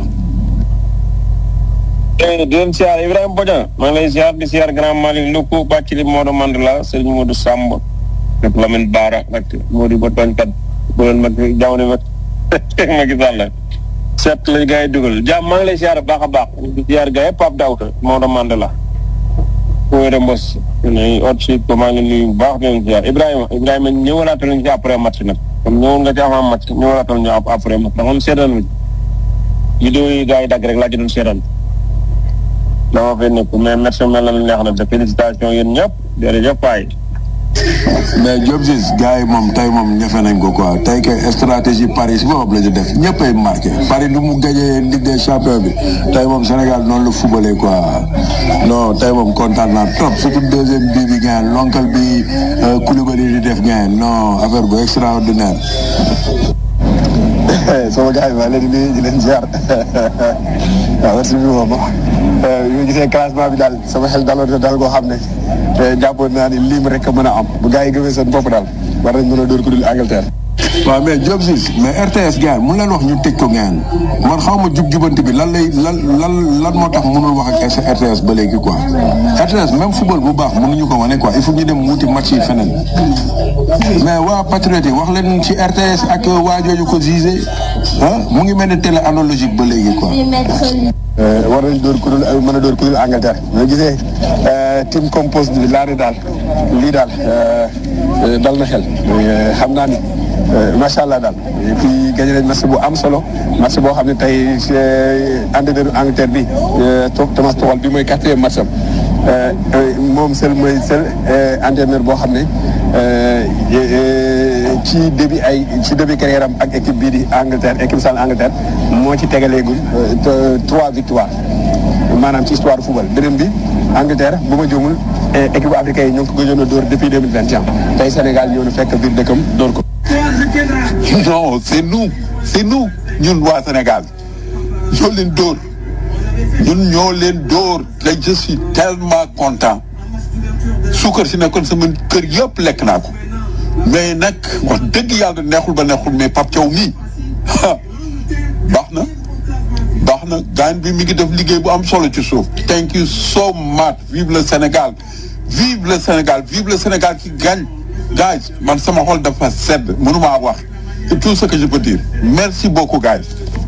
di leen siyaar Ibrahima Bodian maa ngi lay siyaar di siyaar grand Malick Luku Bàccili Modou Mandela Serigne Modou Samb ak Lamine Bara ak Modou ba tooñkat bu leen mag jamono mag teg ma gis àll seet lañ gars yi dugal jàmm maa ngi lay siyaar baax a baax di siyaar gars yi Pape Daouda Modou Mandela Kouwéré Mbos ne ot si ko maa ngi nuyu bu baax di leen ziar Ibrahima Ibrahima ñëwalaatal ñu ci après match nag comme ñëwoon nga ci avant match ñëwalaatal ñu après match ndax man seetaan vidéo yi gars yi dagg rek laa ci doon seetaan dama fay nekk mais merci mel na lu neex na de félicitation yéen ñëpp jërëjëf waay mais Diop Ciss gars yi moom tey moom ñëfe nañ ko quoi tey que stratégie Paris si boppam la ñu def ñëppay marqué Paris nu mu gagné Ligue des champions bi tey moom Sénégal noonu la footballé quoi non tey moom kontaan naa trop surtout deuxième bii bi gain l'oncle bi Koulibaly di def gain non affaire bu extraordinaire. sama gars yi maa leen di nuyu di leen ziar waaw merci beaucoup moom yu ma gisee classement bi daal sama xel daloon na daal koo xam ne jàppoon naa ni lim rek a mën a am bu gars yi gëmee seen bopp daal war nañ mën a dóor ku dul Angleterre. waaw mais Diop Ciss mais RTS gars mun leen wax ñu tëj ko ngeen man xaw ma jub jubanti bi lan lay lan lan lan moo tax mënul wax ak RTS ba léegi quoi RTS même football bu baax mënuñu ko wane quoi il faut ñu dem wuti match yi feneen mais waa Patriote yi wax leen ci RTS ak waa jooju ko gisé ah mu ngi mel ni télé analogique ba léegi quoi. war nañ dóor ku dul mën a dóor ku dul Angleterre ñoo gisee team compose bi laa ne daal lii daal dal na xel xam naa ni macha allah daal et puis gagné nañ match bu am solo match boo xam ne tey entraîneur Angleterre bi Thomas Tuchel bi mooy quatrième match am moom seul mooy seul entraîneur boo xam ne ci début ay ci début carrière am ak équipe bii di Angleterre équipe sale Angleterre moo ci tegaleegul trois victoires maanaam ci histoire football beneen bi Angleterre bu ma juumul équipe bu africaine yi ñoo ngi ko gëjoon a dóor depuis deux mille vingt et un tey Sénégal ñëw na fekk biir dëkkam dóor ko. non c'est nous c'est nous ñun waa Sénégal ñoo leen dóor ñun ñoo leen dóor te je suis tellement content suukar si nekkoon sama kër yëpp lekk naa ko mais nag wax dëgg yàlla neexul ba neexul mais Pape Thiaw mii baax na baax na gaañ bi mi ngi def liggéey bu am solo ci suuf. thank you so much vive le Sénégal vive le Sénégal vive le Sénégal qui gagne guys man sama xol dafa sedd mënumaa wax c'est tout ce que je peux dire merci beaucoup guys.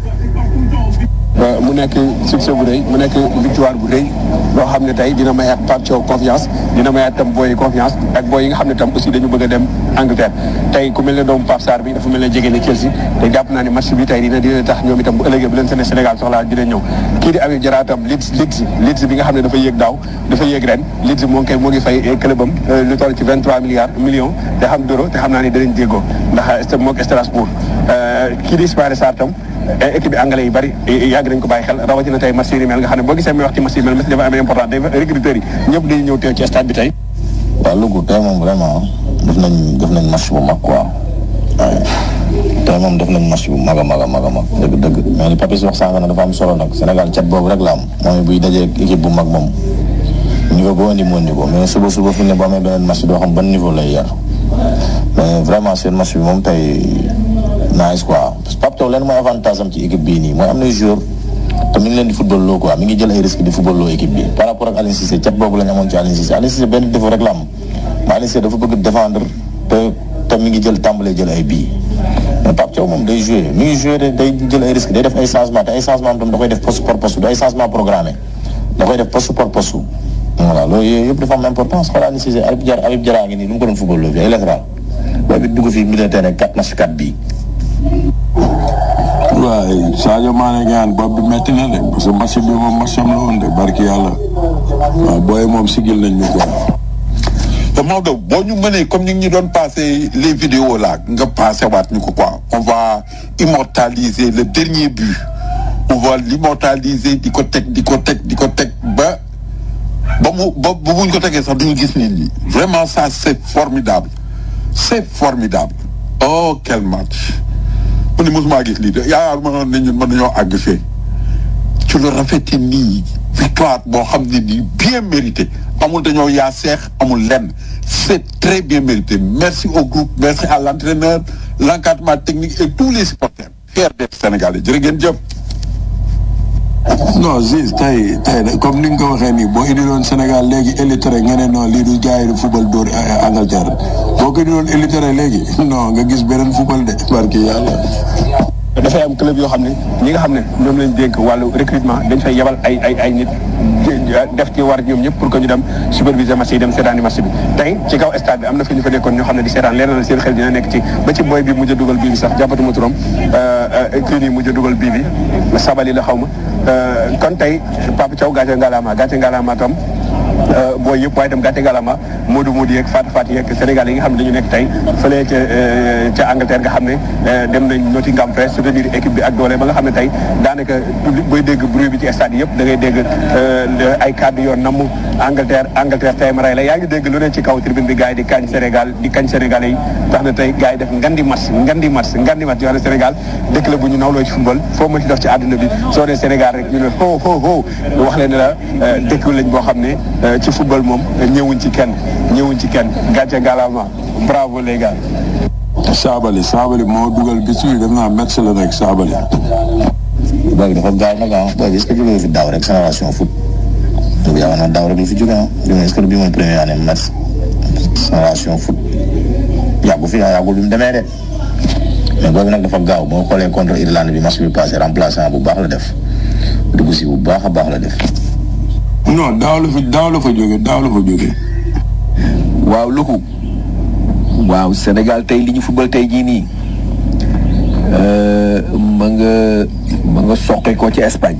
mu nekk succès bu rëy mu nekk victoire bu rëy loo xam ne tey dina mayaat Pape Thiaw confiance dina mayaat tam booy confiance ak booy yi nga xam ne tam aussi dañu bëgg a dem Angleterre tey ku mel ne doomu Pape Sarr bi dafa mel ne jege na Chelsea te jàpp naa ne match bi tey dina dina tax ñoom itam bu ëllëgee bu leen seen Sénégal soxlaa dina ñëw kii di Habib Diarra tam Leeds Leeds Leeds bi nga xam ne dafa yéeg daaw dafa yéeg ren Leeds moo ngi koy moo ngi fay club am lu toll ci 23 milliards millions te xam d'euros te xam naa ne danañ déggoo ndax moog Strasbourg kii di Ismaïla Sarr tam équipe bi anglais yi bari yàgg nañ ko bàyyi xel rawatina tey match yi mel nga xam ne boo gisee muy wax ci match yi mel match dafa amee important day recruteurs yi ñëpp dañuy ñëw teew ci stade bi tey waaw Louga tey moom vraiment def nañ def nañ match bu mag quoi waaye tey moom def nañ match bu mag a mag a mag a mag dëgg dëgg mais li Papis wax sànq na dafa am solo nag Sénégal cat boobu rek la am mooy buy dajee équipe bu mag moom niveau boo indi moo niveau mais suba suba fi ne boo amee beneen match doo xam ban niveau lay yar mais vraiment seen match bi moom tey nice quoi parce que Pape Thiaw leen mooy avantage am ci équipe bii nii mooy am na joueur te mi ngi leen di football loo quoi mi ngi jël ay risque di football loo équipe bi par rapport ak Aliou Cissé cat boobu la ñu amoon ci Aliou Cissé Aliou Cissé benn défaut rek la am mais Aliou Cissé dafa bëgg défendre te te mi ngi jël tàmbalee jël ay bii mais Pape Thiaw moom day joué mi ngi joué day jël ay risque day def ay changement te ay changement am tam da koy def poste par poste du ay changement programmé da koy def poste par poste voilà loolu yooyu yëpp dafa am importance xoolal Aliou Cissé Habib Diarra Habib Diarra ngi nii lu mu ko doon football loo fi ay latéral boobu dugg fii milieu terrain 4 match 4 bii waaye Sadio Mané gaan bopp bi metti na de parce que match bi moom match am la woon de barki yàlla waaw booy moom sigil nañ ñu ko. te Maodo boo ñu mënee comme ni ñu doon passé les vidéos là nga passé waat ñu ko quoi on va immortaliser le dernier but on va l'immortaliser di ko teg di ko teg di ko teg ba ba mu ba bu buñ ko tegee sax duñu gis nit ñi vraiment ça c'est formidable c'est formidable oh quel match mu ne mosuma gis lii de yaa ma ne ñun mën nañoo àgg fee ci lu rafete nii victoire boo xam ne nii bien mérité amul dañoo yaa seex amul lenn c'est très bien mérité merci au groupe merci à l'entraîneur l'encadrement technique et tous les supporters fiers d'être sénégalais jërë ngeen jëf non Ziz tey tey comme ni nga ko waxee nii boo indiloon Sénégal léegi élitéré nga ne non lii du gars yi du football dóor Angleterre boo ko indiloon élitéré léegi non nga gis beneen football de barki yàlla dafay am club yoo xam ne ñi nga xam ne ñoom lañ dénk wàllu recrutement dañ fay yebal ay ay ay nit def ci war ñoom ñëpp pour que ñu dem superviser match yi dem seetaani match bi tey ci kaw stade bi am na fi ñu fa nekkoon ñoo xam ne di seetaan leer na seen xel dina nekk ci ba ci boy bi mujj a dugal bii bi sax jàppatuma turam kii nii mujj a dugal bii bi la sabali la xaw ma kon tey Papa Thiaw gàcce ngalaama gàcce ngalaama tam booy yëpp waaye itam gàcce galama Modou Modou yeeg Fatou Fatou yeeg Sénégal yi nga xam ne dañu nekk tey fële ca ca Angleterre nga xam ne dem nañ Nottingham Forest soutenir équipe bi ak doole ba nga xam ne tey daanaka public booy dégg bruit bi ci stade yëpp da ngay dégg ay kàddu yoon namm Angleterre Angleterre tey ma rey la yaa ngi dégg lu ne ci kaw tribune bi gars yi di kañ Sénégal di kañ Sénégalais yi tax na tey gars yi def ngandi match ngandi match ngandi match yoo xam ne Sénégal dëkk la bu ñu nawloo ci football foo ma ci def ci àdduna bi soo dee Sénégal rek ñu ne ho ho ho wax leen ne la dëkk lañ boo xam ne ci football moom ñëwuñ ci kenn ñëwuñ ci kenn gàcce galama bravo les gars. Saabali Saabali moo dugal bis bi def naa match la nekk Saabali. booy bi dafa gaaw nag ah booy bi est-ce que jógee fi daaw rek génération foot. boobu yaakaar naa daaw rek la fi jógee ah est-ce que bii mooy première année match génération foot yàggu fi yàggul bi mu demee de. mais boobu nag dafa gaaw boo xoolee contre Irlande bi match bi passé remplaçant bu baax la def dugg si bu baax a baax la def. non daaw la fa daaw la fa jóge daaw la fa jóge waaw luku waaw Sénégal tey li ñu football tey jii nii ma nga ma nga soqe ko ci Espagne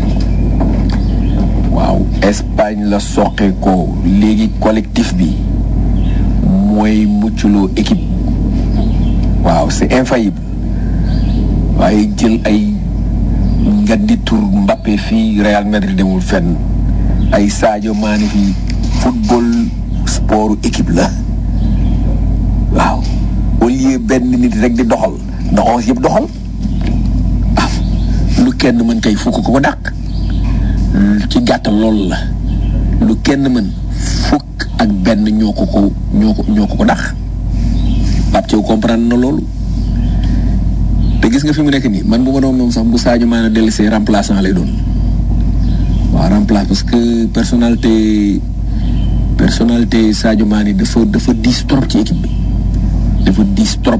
waaw Espagne la soqe ko léegi collectif bi mooy mucculoo équipe waaw c'est infaillible waaye jël ay ngandi tur Mbappé fii Real Madrid demul fenn ay Sadio Mané fii football sport équipe la waaw au lieu benn nit rek di doxal doxal yëpp doxal ah lu kenn mën kay fukk ko ko dàq ci gàttal loolu la lu kenn mën fukk ak benn ñoo ko ko ñoo ko ñoo ko ko dàq Pape Thiaw comprendre na loolu te gis nga fi mu nekk nii man bu ma doon moom sax bu Sadio Mané dellusee remplaçant lay doon waaw remplace parce que personnalité personnalité Sadio Mané dafa dafa diis trop ci équipe bi dafa diis trop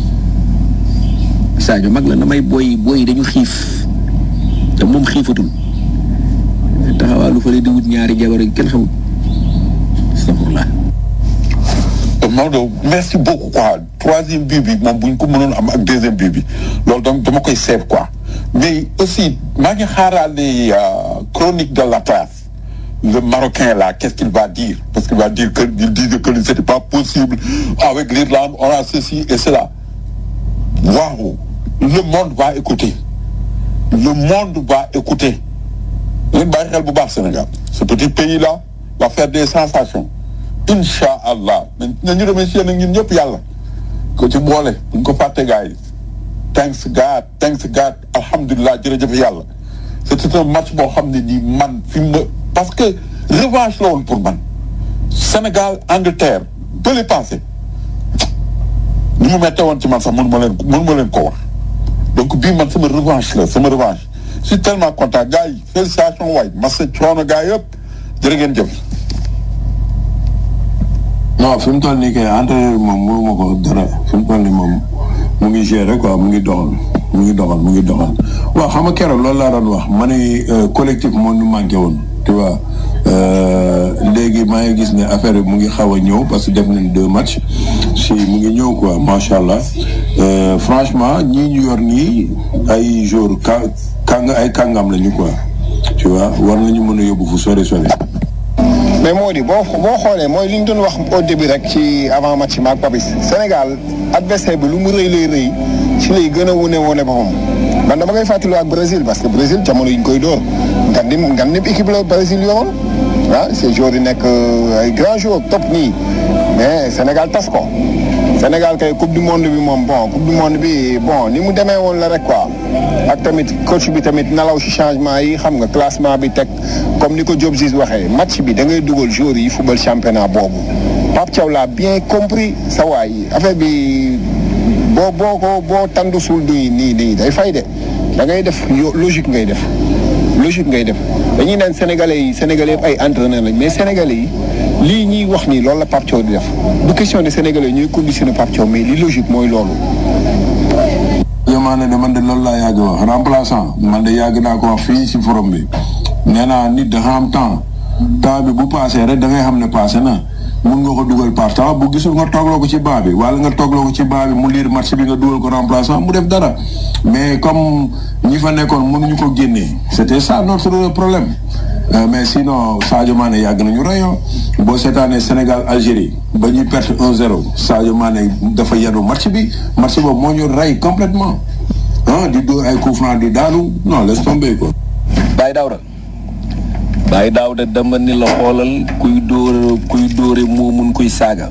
Sadio mag la na may booy booy dañu xiif te moom xiifatul taxawaa lu fële di wut ñaari jabar yi kenn xamul astafurlah Maodo merci beaucoup quoi troisième but bi moom bu ñu ko mënoon am ak deuxième but bi loolu donc dama koy seet quoi mais aussi maa ngi xaaraale chronique de l'Atlas le Marocain là qu'est-ce qu'il va dire parce qu'il va dire que il disait que c'était pas possible avec l'Irlande on a ceci et cela waaw le monde va écouter le monde va écouter leen bàyyi xel bu baax Sénégal ce petit pays là va faire des sensations incha allah nañu remercier nag ñun ñëpp yàlla ko ci boole buñ ko fàtte gars yi thanks God thanks God alhamdulilah jërëjëf yàlla c'était un match boo xam ne nii man fi ma parce que revanche la woon pour man Sénégal Angleterre bële passé ni mu mette woon ci man sax mënu ma leen mënu ma leen ko wax donc bii man sama revanche la sama revanche je suis tellement content gars yi félicitations waay masa coono gars yëpp jërë ngeen jëf non fi mu toll nii kay entraîneur moom mënu ma ko dara fi mu toll nii moom mu ngi gérer quoi mu ngi doxal mu ngi doxal mu ngi doxal waaw xam nga keroog loolu laa doon wax ma ne collectif moo ñu manqué woon tu vois léegi maa ngi gis ne affaire bi mu ngi xaw a ñëw parce que def nañ deux matchs si mu ngi ñëw quoi macha allah franchement ñii ñu yor nii ay jour ka kàng ay kàngam lañu quoi tu vois war nañu mën a yóbbu fu sori sori. mais moo di boo boo xoolee mooy li ñu doon wax au début rek ci avant match maak Papis Sénégal adversaire bi lu mu rëy lay rëy ci lay gën a wone wone boppam man dama koy fàttali ak Brésil parce que Brésil jamono yi ñu koy dóor ngan dim ngan dim équipe la Brésil yoroon ah ces joueurs yi nekk ay grands joueurs top nii mais Sénégal tas ko Sénégal kay coupe du monde bi moom bon coupe du monde bi bon ni mu demee woon la rek quoi ak tamit coach bi tamit nalaw ci changement yi xam nga classement bi teg comme ni ko Diop Ziz waxee match bi da ngay dugal joueurs yi football championnat boobu Pape Thiaw l'a bien compris sa waay affaire bi boo boo ko boo tandu suul nii nii nii day fay de da ngay def logique ngay def logique ngay def dañuy naan sénégalais yi sénégalais yëpp ay entraîneur lañ mais sénégalais yi lii ñuy wax nii loolu la Pape Thiaw di def du question de sénégalais ñuy conditionné Pape Thiaw mais li logique mooy loolu. yow Mané de man de loolu laa yàgg wax remplaçant man de yàgg naa ko wax fii si forum bi nee naa nit dafa am temps temps bi bu passé rek da ngay xam ne passé na mun nga ko dugal par temps bu gisul nga toogloo ko ci baa bi wala nga toogloo ko ci baa bi mu liir match bi nga dugal ko remplaçant mu def dara mais comme ñi fa nekkoon mënuñu ko génnee c'était ça notre problème Euh, mais sinon Sadio Mané yàgg nañu rayon boo seetaanee Sénégal Algérie ba ñuy perte 1-0 Sadio Mané dafa yenu match bi match boobu moo ñu rey complètement ah di dóor ay coup franc di daanu non laisse tomber quoi. Baye Daouda Baye Daouda dama ni la xoolal kuy dóor kuy dóore moo mun kuy saaga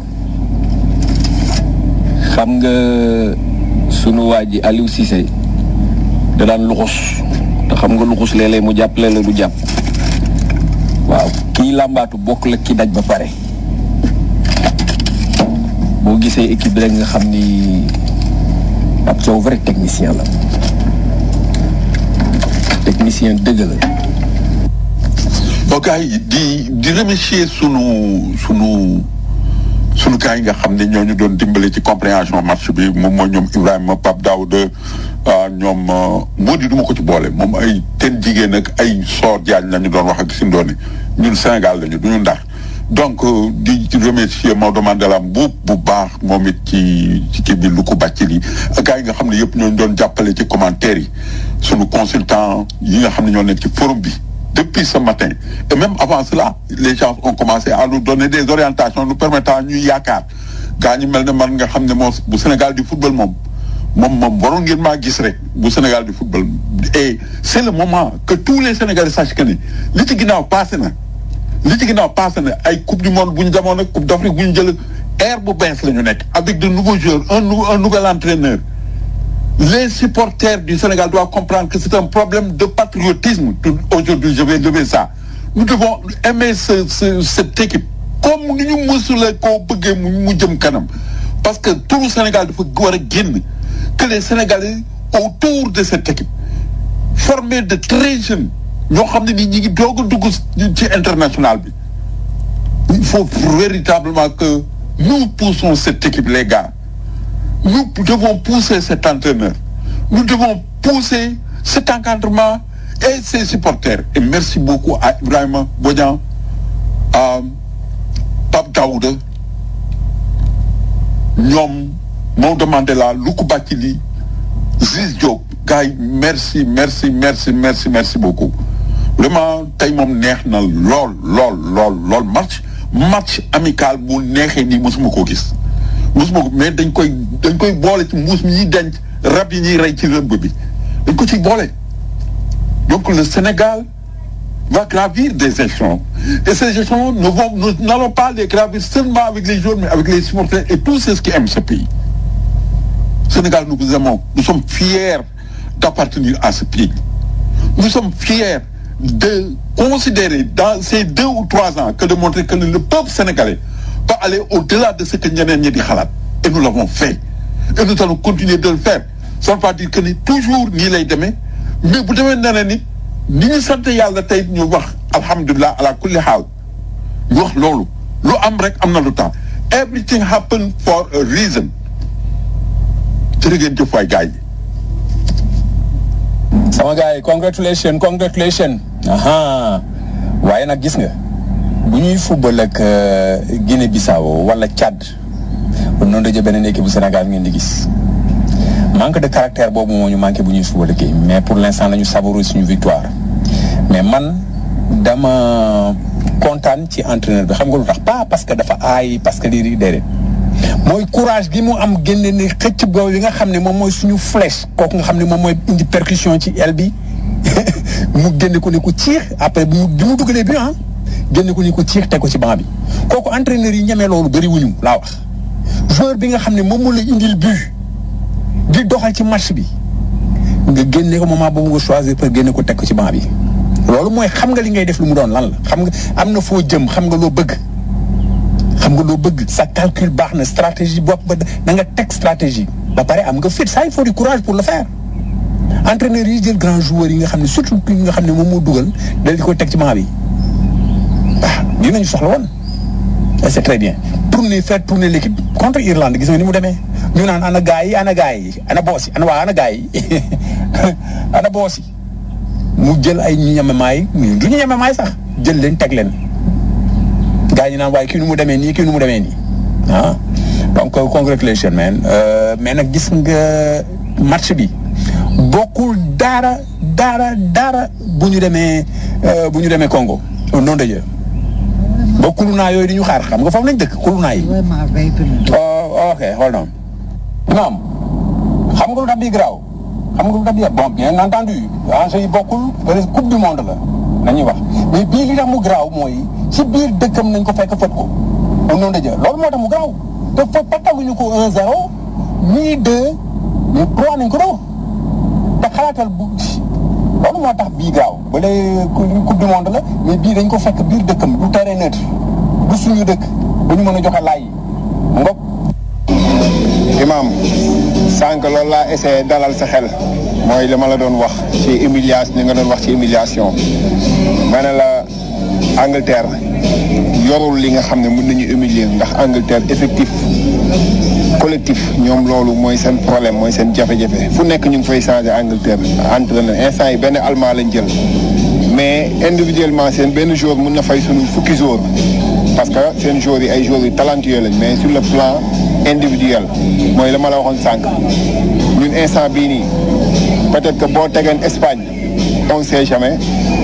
xam nga sunu waa ji Aliou Cissé da daan luxus te xam nga luxus léeg-léeg mu jàpp léeg-léeg du jàpp waaw kii làmbaatu bokk la ki daj ba pare boo gisee équipe bi rek nga xam ni Pape Thiaw vrai technicien la technicien dëgg la ok di di remercier sunu sunu sunu gars yi nga xam ne ñoo ñu doon dimbale ci compréhension match bi moom mooy ñoom Ibrahima Pape Daouda ñoom moo di du ma ko ci boole moom ay ten jigéen ak ay soor jaañ la ñu doon wax ak si ndoone ñun Sénégal lañu du ñu ndax donc di remercier Maodo Mandela bu bu baax moom it ci ci kii bi lu ko bàcc li ak gars yi nga xam ne yëpp ñoo ñu doon jàppale ci commentaire yi sunu consultant yi nga xam ne ñoo nekk ci forum bi depuis ce matin et même avant cela les gens ont commencé à nous donner des orientations nous permettant ñuy yaakaar gaa ñi mel ne man nga xam ne moo bu Sénégal di football moom moom moom waroon ngeen maa gis rek bu Sénégal di football et c'est le moment que tous les Sénégalais sachent que ni li ci ginnaaw passé na li ci ginnaaw passé na ay coupe du monde bu ñu demoon ak coupe d'Afrique bu ñu jël air bu bees la ñu nekk avec de nouveaux joueurs un nou un nouvel entraîneur les supporters du Sénégal doivent comprendre que c'est un problème de patriotisme aujourd'hui je vais lever ça nous devons aimer ce, ce, cette équipe comme ni ñu mësula koo bëggee mu mu jëm kanam parce que tout le Sénégal dafa war a génn que les Sénégalais autour de cette équipe formés de très jeunes ñoo xam ne ni ñi ngi doog a dugg ci international bi il faut véritablement que nous poussons cette équipe les gars nous devons pousser cet entraîneur nous devons pousser cet encadrement et ses supporters et merci beaucoup à Ibrahima Bodian à Pape Daouda ñoom Maodo Mandela Luku Bathily Ziz Diop gars yi merci merci merci merci merci beaucoup vraiment tey moom neex na lool lool lool lool match match amical bu neexee nii mosuma koo gis mosuma ko mais dañ koy dañ koy boole ci mbuus mi ñuy denc rab yi ñuy rey ci rëbb bi dañ ko ciy boole donc le Sénégal va gravir des échelons et ces échelons ne vont nous n'allons pas les gravir seulement avec les joueurs mais avec les supporters et tous ceux qui aiment ce pays Sénégal nous vous aimons nous sommes fiers d'appartenir à ce pays nous sommes fiers de considérer dans ces deux ou trois ans que de montrer que le peuple sénégalais peut aller au-delà de ce que ñeneen ñi di xalaat et nous l'avons fait et nous allons continuer de le faire ça ne veut pas dire que ni toujours nii lay demee mais bu demee neneen ni ni ñu sant yàlla tey ñu wax alhamdulilah ala kulli xaal ñu wax loolu lu am rek am na lu tax everything happen for a reason jërë ngeen jëf waay gars yi sama gars yi congratulation congratulation aha waaye nag gis nga bu ñuy football ak Guinée Bissau wala Tchad kon noonu daje beneen équipe bu Sénégal ngeen di gis manque de caractère boobu moo ñu manqué bu ñuy football ak mais pour l'instant nañu savourer suñu victoire mais man dama kontaan ci entraîneur bi xam nga lu tax pas parce que dafa aay parce que lii di déedéet mooy courage bi mu am génne ni xëcc boobu li nga xam ne moom mooy suñu flèche kooku nga xam ne moom mooy indi percussion ci aile bi mu génne ko ni ko ciix après bi mu bi mu dugalee bi ah génne ko ni ko ciix teg ko ci banc bi kooku entraîneur yi ñemee loolu bëri wuñu laa wax joueur bi nga xam ne moom moo la indil but di doxal ci match bi nga génne ko moment boobu nga choisir pour génne ko teg ko ci banc bi loolu mooy xam nga li ngay def lu mu doon lan la xam nga am na foo jëm xam nga loo bëgg xam nga loo bëgg sa calcul baax na stratégie bopp ba da nga teg stratégie ba pare am nga fit ça il faut du courage pour le faire entraîneur yi jël grand joueur yi nga xam ne surtout ki nga xam ne moom moo dugal dal di ko teg ci banc bi waaw dinañu soxla woon et c'est très bien tourner faire tourner l'équipe contre Irlande gis nga ni mu demee ñu naan ana gaay yi ana gaay yi ana boos yi ana waa ana gaay yi ana boos yi mu jël ay ñu ñeme maay du ñu ñeme maay sax jël leen teg leen gaa ñi naan waaye kii nu mu demee nii kii nu mu demee nii ah donc congratulation man mais nag gis nga match bi bokkul dara dara dara bu ñu demee bu ñu demee Congo au nom de Dieu ba kulunaa yooyu di ñu xaar xam nga foofu lañ dëkk kulunaa yi. ok hold on. naam xam nga lu tax bii garaaw xam nga lu tax bii bon bien entendu enjeu yi bokkul peut être coupe du monde la nañuy wax mais bii li tax mu garaaw mooy ci biir dëkkam nañ ko fekk fët ko au nom de Dieu loolu moo tax mu garaaw te fa pataguñu ko 1-0 nii 2 mais 3 nañ ko doo te xalaatal bu loolu moo tax bii gaaw ba lay coupe du monde la mais bii dañ ko fekk biir dëkkam du terrain neutre du suñu dëkk ba ñu mën a joxe laay yi ngop imam sànq loolu laa essayé dalal sa xel mooy li ma la doon wax ci humiliation li nga doon wax ci humiliation ma ne la Angleterre yorul li nga xam ne mën nañu humilier ndax Angleterre effectif collectif ñoom loolu mooy seen problème mooy seen jafe-jafe fu nekk ñu ngi fay changé Angleterre entraîneur instant yi benn allemand lañ jël mais individuellement seen benn joueur mun na fay suñu fukki joueur parce que seen joueurs yi ay joueurs yu talentueux lañ mais sur le plan individuel mooy la ma la waxoon sànq ñun instant bii nii peut-être que boo tegeen Espagne on sait jamais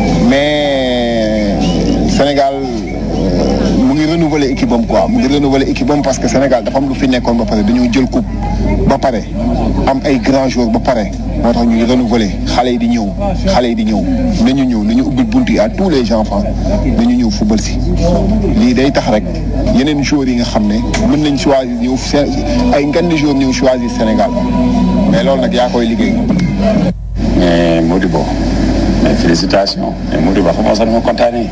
mais Sénégal mu ngi renouveler équipe am quoi mu ngi renouveler équipe am parce que Sénégal dafa am lu fi nekkoon ba pare dañoo jël coupe ba pare am ay grands joueurs ba pare moo tax ñuy renouveler xale yi di ñëw xale yi di ñëw nañu ñëw nañu ubbil bunt yi à tous les enfants nañu ñëw football si lii day tax rek yeneen joueurs yi nga xam ne mën nañ choisir ñëw ay ngandi joueurs ñëw choisir Sénégal mais loolu nag yaa koy liggéey. mais Modibo mais félicitations mais Modibo xam nga sax dama kontaanee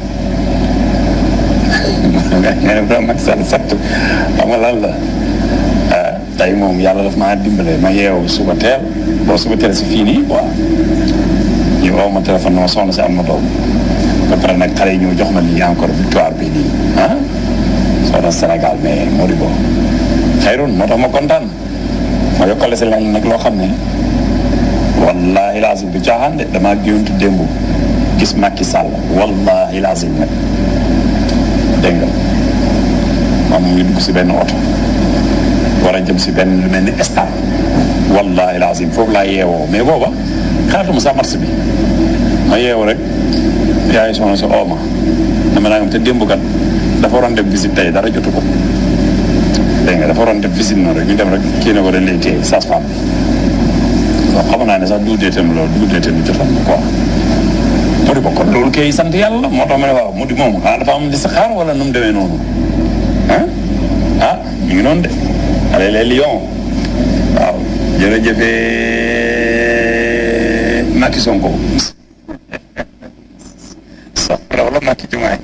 nga ne vraiment Macky Sall sant xam nga lan la tey moom yàlla daf maa dimbale ma yeewu suba teel boo suba teel si fii nii waaw ñu woo ma téléphone ma soxna si am ma doom ba pare nag xale yi ñëw jox ma lii encore victoire bi nii ah soxna Sénégal mais Modibo xayrun moo tax ma kontaan ma yokkale si lenn nag loo xam ne wallahi lazim du caaxaan de damaa géwantu démb gis Macky Sall wallahi lazim nag dégg nga moom mu ngi dugg si benn oto war a jëm si benn lu mel ni stade wallahi lazim foofu laa yeewoo mais booba xaatuma sax marché bi ma yeewu rek yaay soxna si ooma dama naa te démb kat dafa waroon def visite tey dara jotu ko dégg nga dafa waroon def visite noonu rek ñu dem rek kii na ko dañ lay téye sage-femme bon xam naa ne sax duudee tam loolu duudee tam jotoon na quoi mu di bokk loolu kay sant yàlla moo tax ma ne waaw mu di moom xanaa dafa am li sa xaar wala nu mu demee noonu ah ah ñu ngi noonu de allez les lions waaw jërëjëfee Macky Sonko soxla wala Macky Diomaye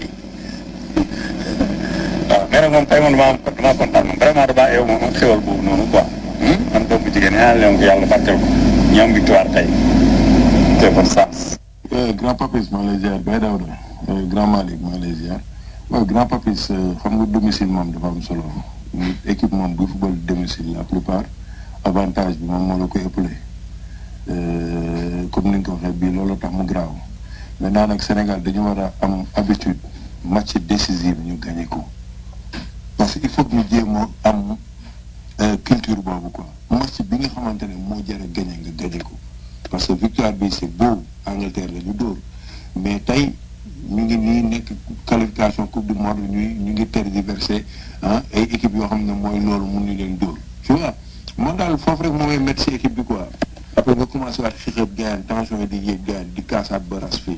waaw mais nag moom tey moom damaa damaa kontaan moom vraiment damaa yow moom xéwal boobu noonu quoi man doomu jigéen ñaan leen ko yàlla barkeel ko ñoom victoire tey te bonne chance grand papis maa lay ziar Baye Daouda grand Malick maa lay ziar waaw grand papis xam nga domicile moom dafa am solo équipe moom bu football domicile la plupart avantage bi moom moo la koy ëppale comme ni nga ko waxee bii loolu tax mu graaw maintenant nag Sénégal dañu war a am habitude match décisif ñu gagné ko parce que il faut que ñu jéem a am culture boobu quoi match bi nga xamante ne moo jar a gagné nga gagné ko parce que victoire bi c'est beau Angleterre la ñu dóor mais tey ñu ngi nii nekk qualification coupe du monde ñuy ñu ngi tergiversé ah ay équipe yoo xam ne mooy loolu mun ñu leen dóor tu vois man daal foofu rek moo may métti si équipe bi quoi après nga commencé waat xixëb gaan tension yi di yéeg gaan di kaasaat ba ras fii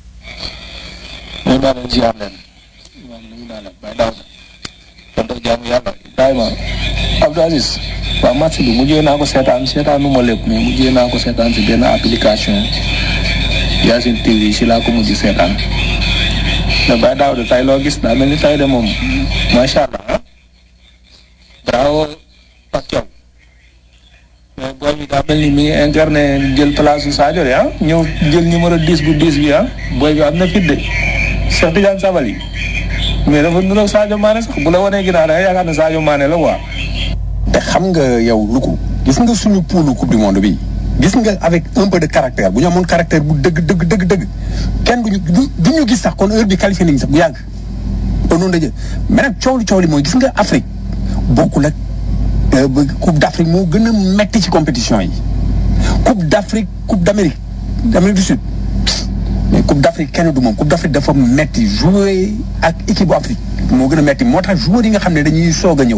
ñu daal leen ziar leen imam ñu daal leen bay daaw kon daf jaamu yàlla Ibrahima Abdou Aziz waaw match bi mujjee naa ko seetaan seetaanu ma lépp mais mujjee naa ko seetaan si benn application Yacine TV si laa ko mujj seetaan mais bay daaw de tay loo gis daa mel ni tay de moom macha allah bravo Pape Thiaw mais booy bi daa mel ni mi ngi incarné jël place su Sadio de ah ñëw jël numéro 10 bu 10 bi ah booy bi am na fit de Cheikh Tidiane Sabali mais dafa nuroog Sadio Mané sax bu la wanee ginnaaw da nga yaakaar ne Sadio Mané la quoi te xam nga yow lu ko gis nga suñu poulu coupe du monde bi gis nga avec un peu de caractère bu ñu amoon caractère bu dëgg dëgg dëgg dëgg kenn duñu du ñu gis sax kon heure bi qualifié nañu sax bu yàgg au nom de Dieu mais nag coow li coow li mooy gis nga Afrique bokkul ak coupe d'Afrique moo gën a metti ci compétition yi coupe d'Afrique coupe d'Amérique d'Amérique du Sud mais coupe d'Afrique kenn du moom coupe d'Afrique dafa metti jouer ak équipe bu Afrique moo gën a metti moo tax joueurs yi nga xam ne dañuy soog a ñëw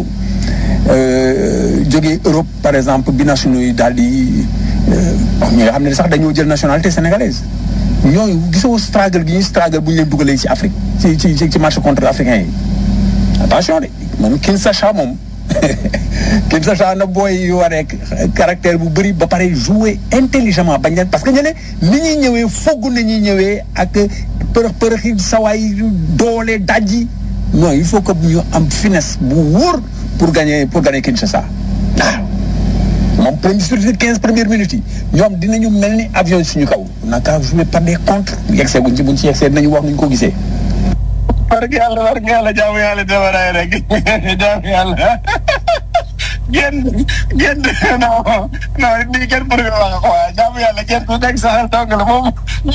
jógee Europe par exemple binationaux yi daal di ñi nga xam ne sax dañoo jël nationalité sénégalaise ñooñu gisoo struggle gi ñuy struggle bu ñu leen dugalee ci Afrique ci ci ci match contre africain yi attention de man Kinshasa moom Kinshasa na booy yu waree caractère bu bëri ba pare jouer intelligemment bañ leen parce que ñene ni ñuy ñëwee fogg na ñuy ñëwee ak përëx përëxi sawaay doole dajji non il faut que ñu am finesse bu wóor pour gagner pour gagner Kinshasa waaw moom premier sur quinze premières minutes yi ñoom dinañu mel ni avion suñu kaw naka jouer par des contre yegsee buñ ci buñ ci yegsee dinañu wax nuñ ko gisee war nga yàlla war nga yàlla jaamu yàlla demaraay rek jaamu yàlla génn génn non non nii kenn bëri nga wax quoi jaamu yàlla kenn ku nekk sax dong la moom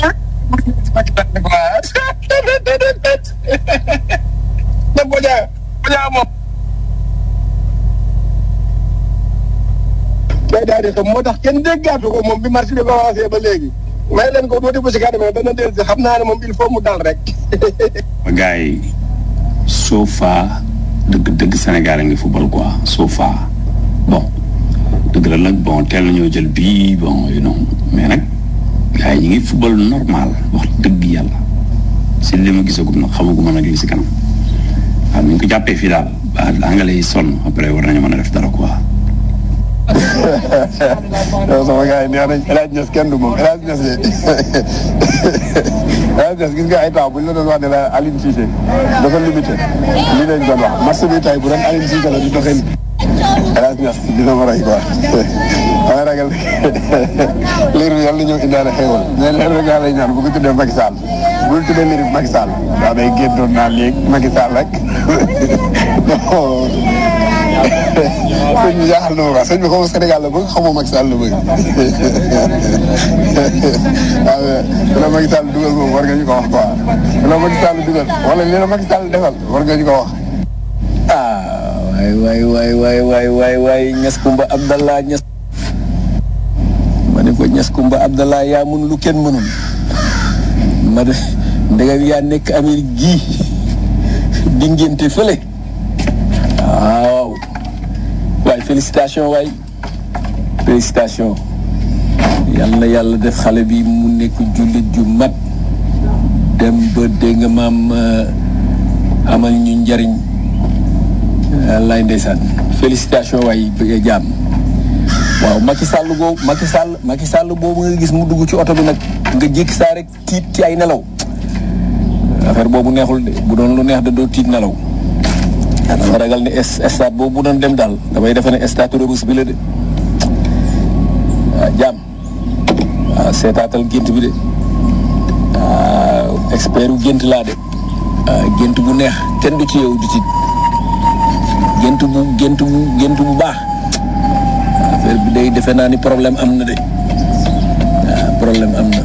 na boja boja moom day daal di xam moo tax kenn déggaatu ko moom bi marché bi commencé ba léegi may leen ko tuuti bu si kanam dana del si xam naa ne moom il faut mu dal rek gars yi so far dëgg dëgg Sénégal a ngi football quoi so far bon dëgg la nag bon teel nañoo jël bii bon you know mais nag gars yi ñu ngi football normal wax dëgg yàlla si li ma gisagum nag xamaguma nag li si kanam waaw ñu ko jàppee fii daal ba anglais yi sonn après war nañu mën a def dara quoi. yow sama gars yi nee nañ El Hadj Niass kenn du moom El Hadj Niass de El Hadj Niass gis nga ay temps bu ñu la doon wax ne la Aline Cissé dafa limité lii lañ doon wax match bi tey bu doon Aline Cissé la di doxee nii El Hadj Niass dina ma rey quoi dama ragal liir bi yàlla na ñëw indaale xéewal mais leen rek laa lay ñaan bu ko tuddee Macky Sall bul tuddee liir bi Macky Sall daa day géntoon naa léegi Macky Sall rek sëñ bi jaaxal na ma quoi sëñ bi xaw Sénégal la bëgg xamoo Macky Sall la bëgg waaw la Macky Sall dugal moom war nga ñu ko wax quoi la Macky Sall dugal wala li la Macky Sall defal war nga ñu ko wax ah waay waay waay waay waay waay waay Niass Kumba Abdallah Niass ma ne ko Niass Kumba Abdallah yaa mun lu kenn mënul ma de ndegam yaa nekk Amérique gii di ngénte fële waaw waay félicitation waay félicitation yal na yàlla def xale bi mu nekk jullit ju mat dem ba dégg nga maam amal ñu njariñ lay ndeysaan félicitation waay bëgg jaam waaw Macky Sall boobu Macky Sall Macky Sall boobu nga gis mu dugg ci oto bi nag nga jékki saa rek tiit ci ay nelaw affaire boobu neexul de bu doon lu neex da doo tiit nelaw dama ragal ne stade boobu bu doon dem daal damay defe ne stade Rebeuss bi la de waaw jaam waaw seetaatal gént bi de waaw expert yu gént laa de waaw gént bu neex kenn du ci yow du tiit gént bu gént bu gént bu baax affaire bi day defe naa ni problème am na de waaw problème am na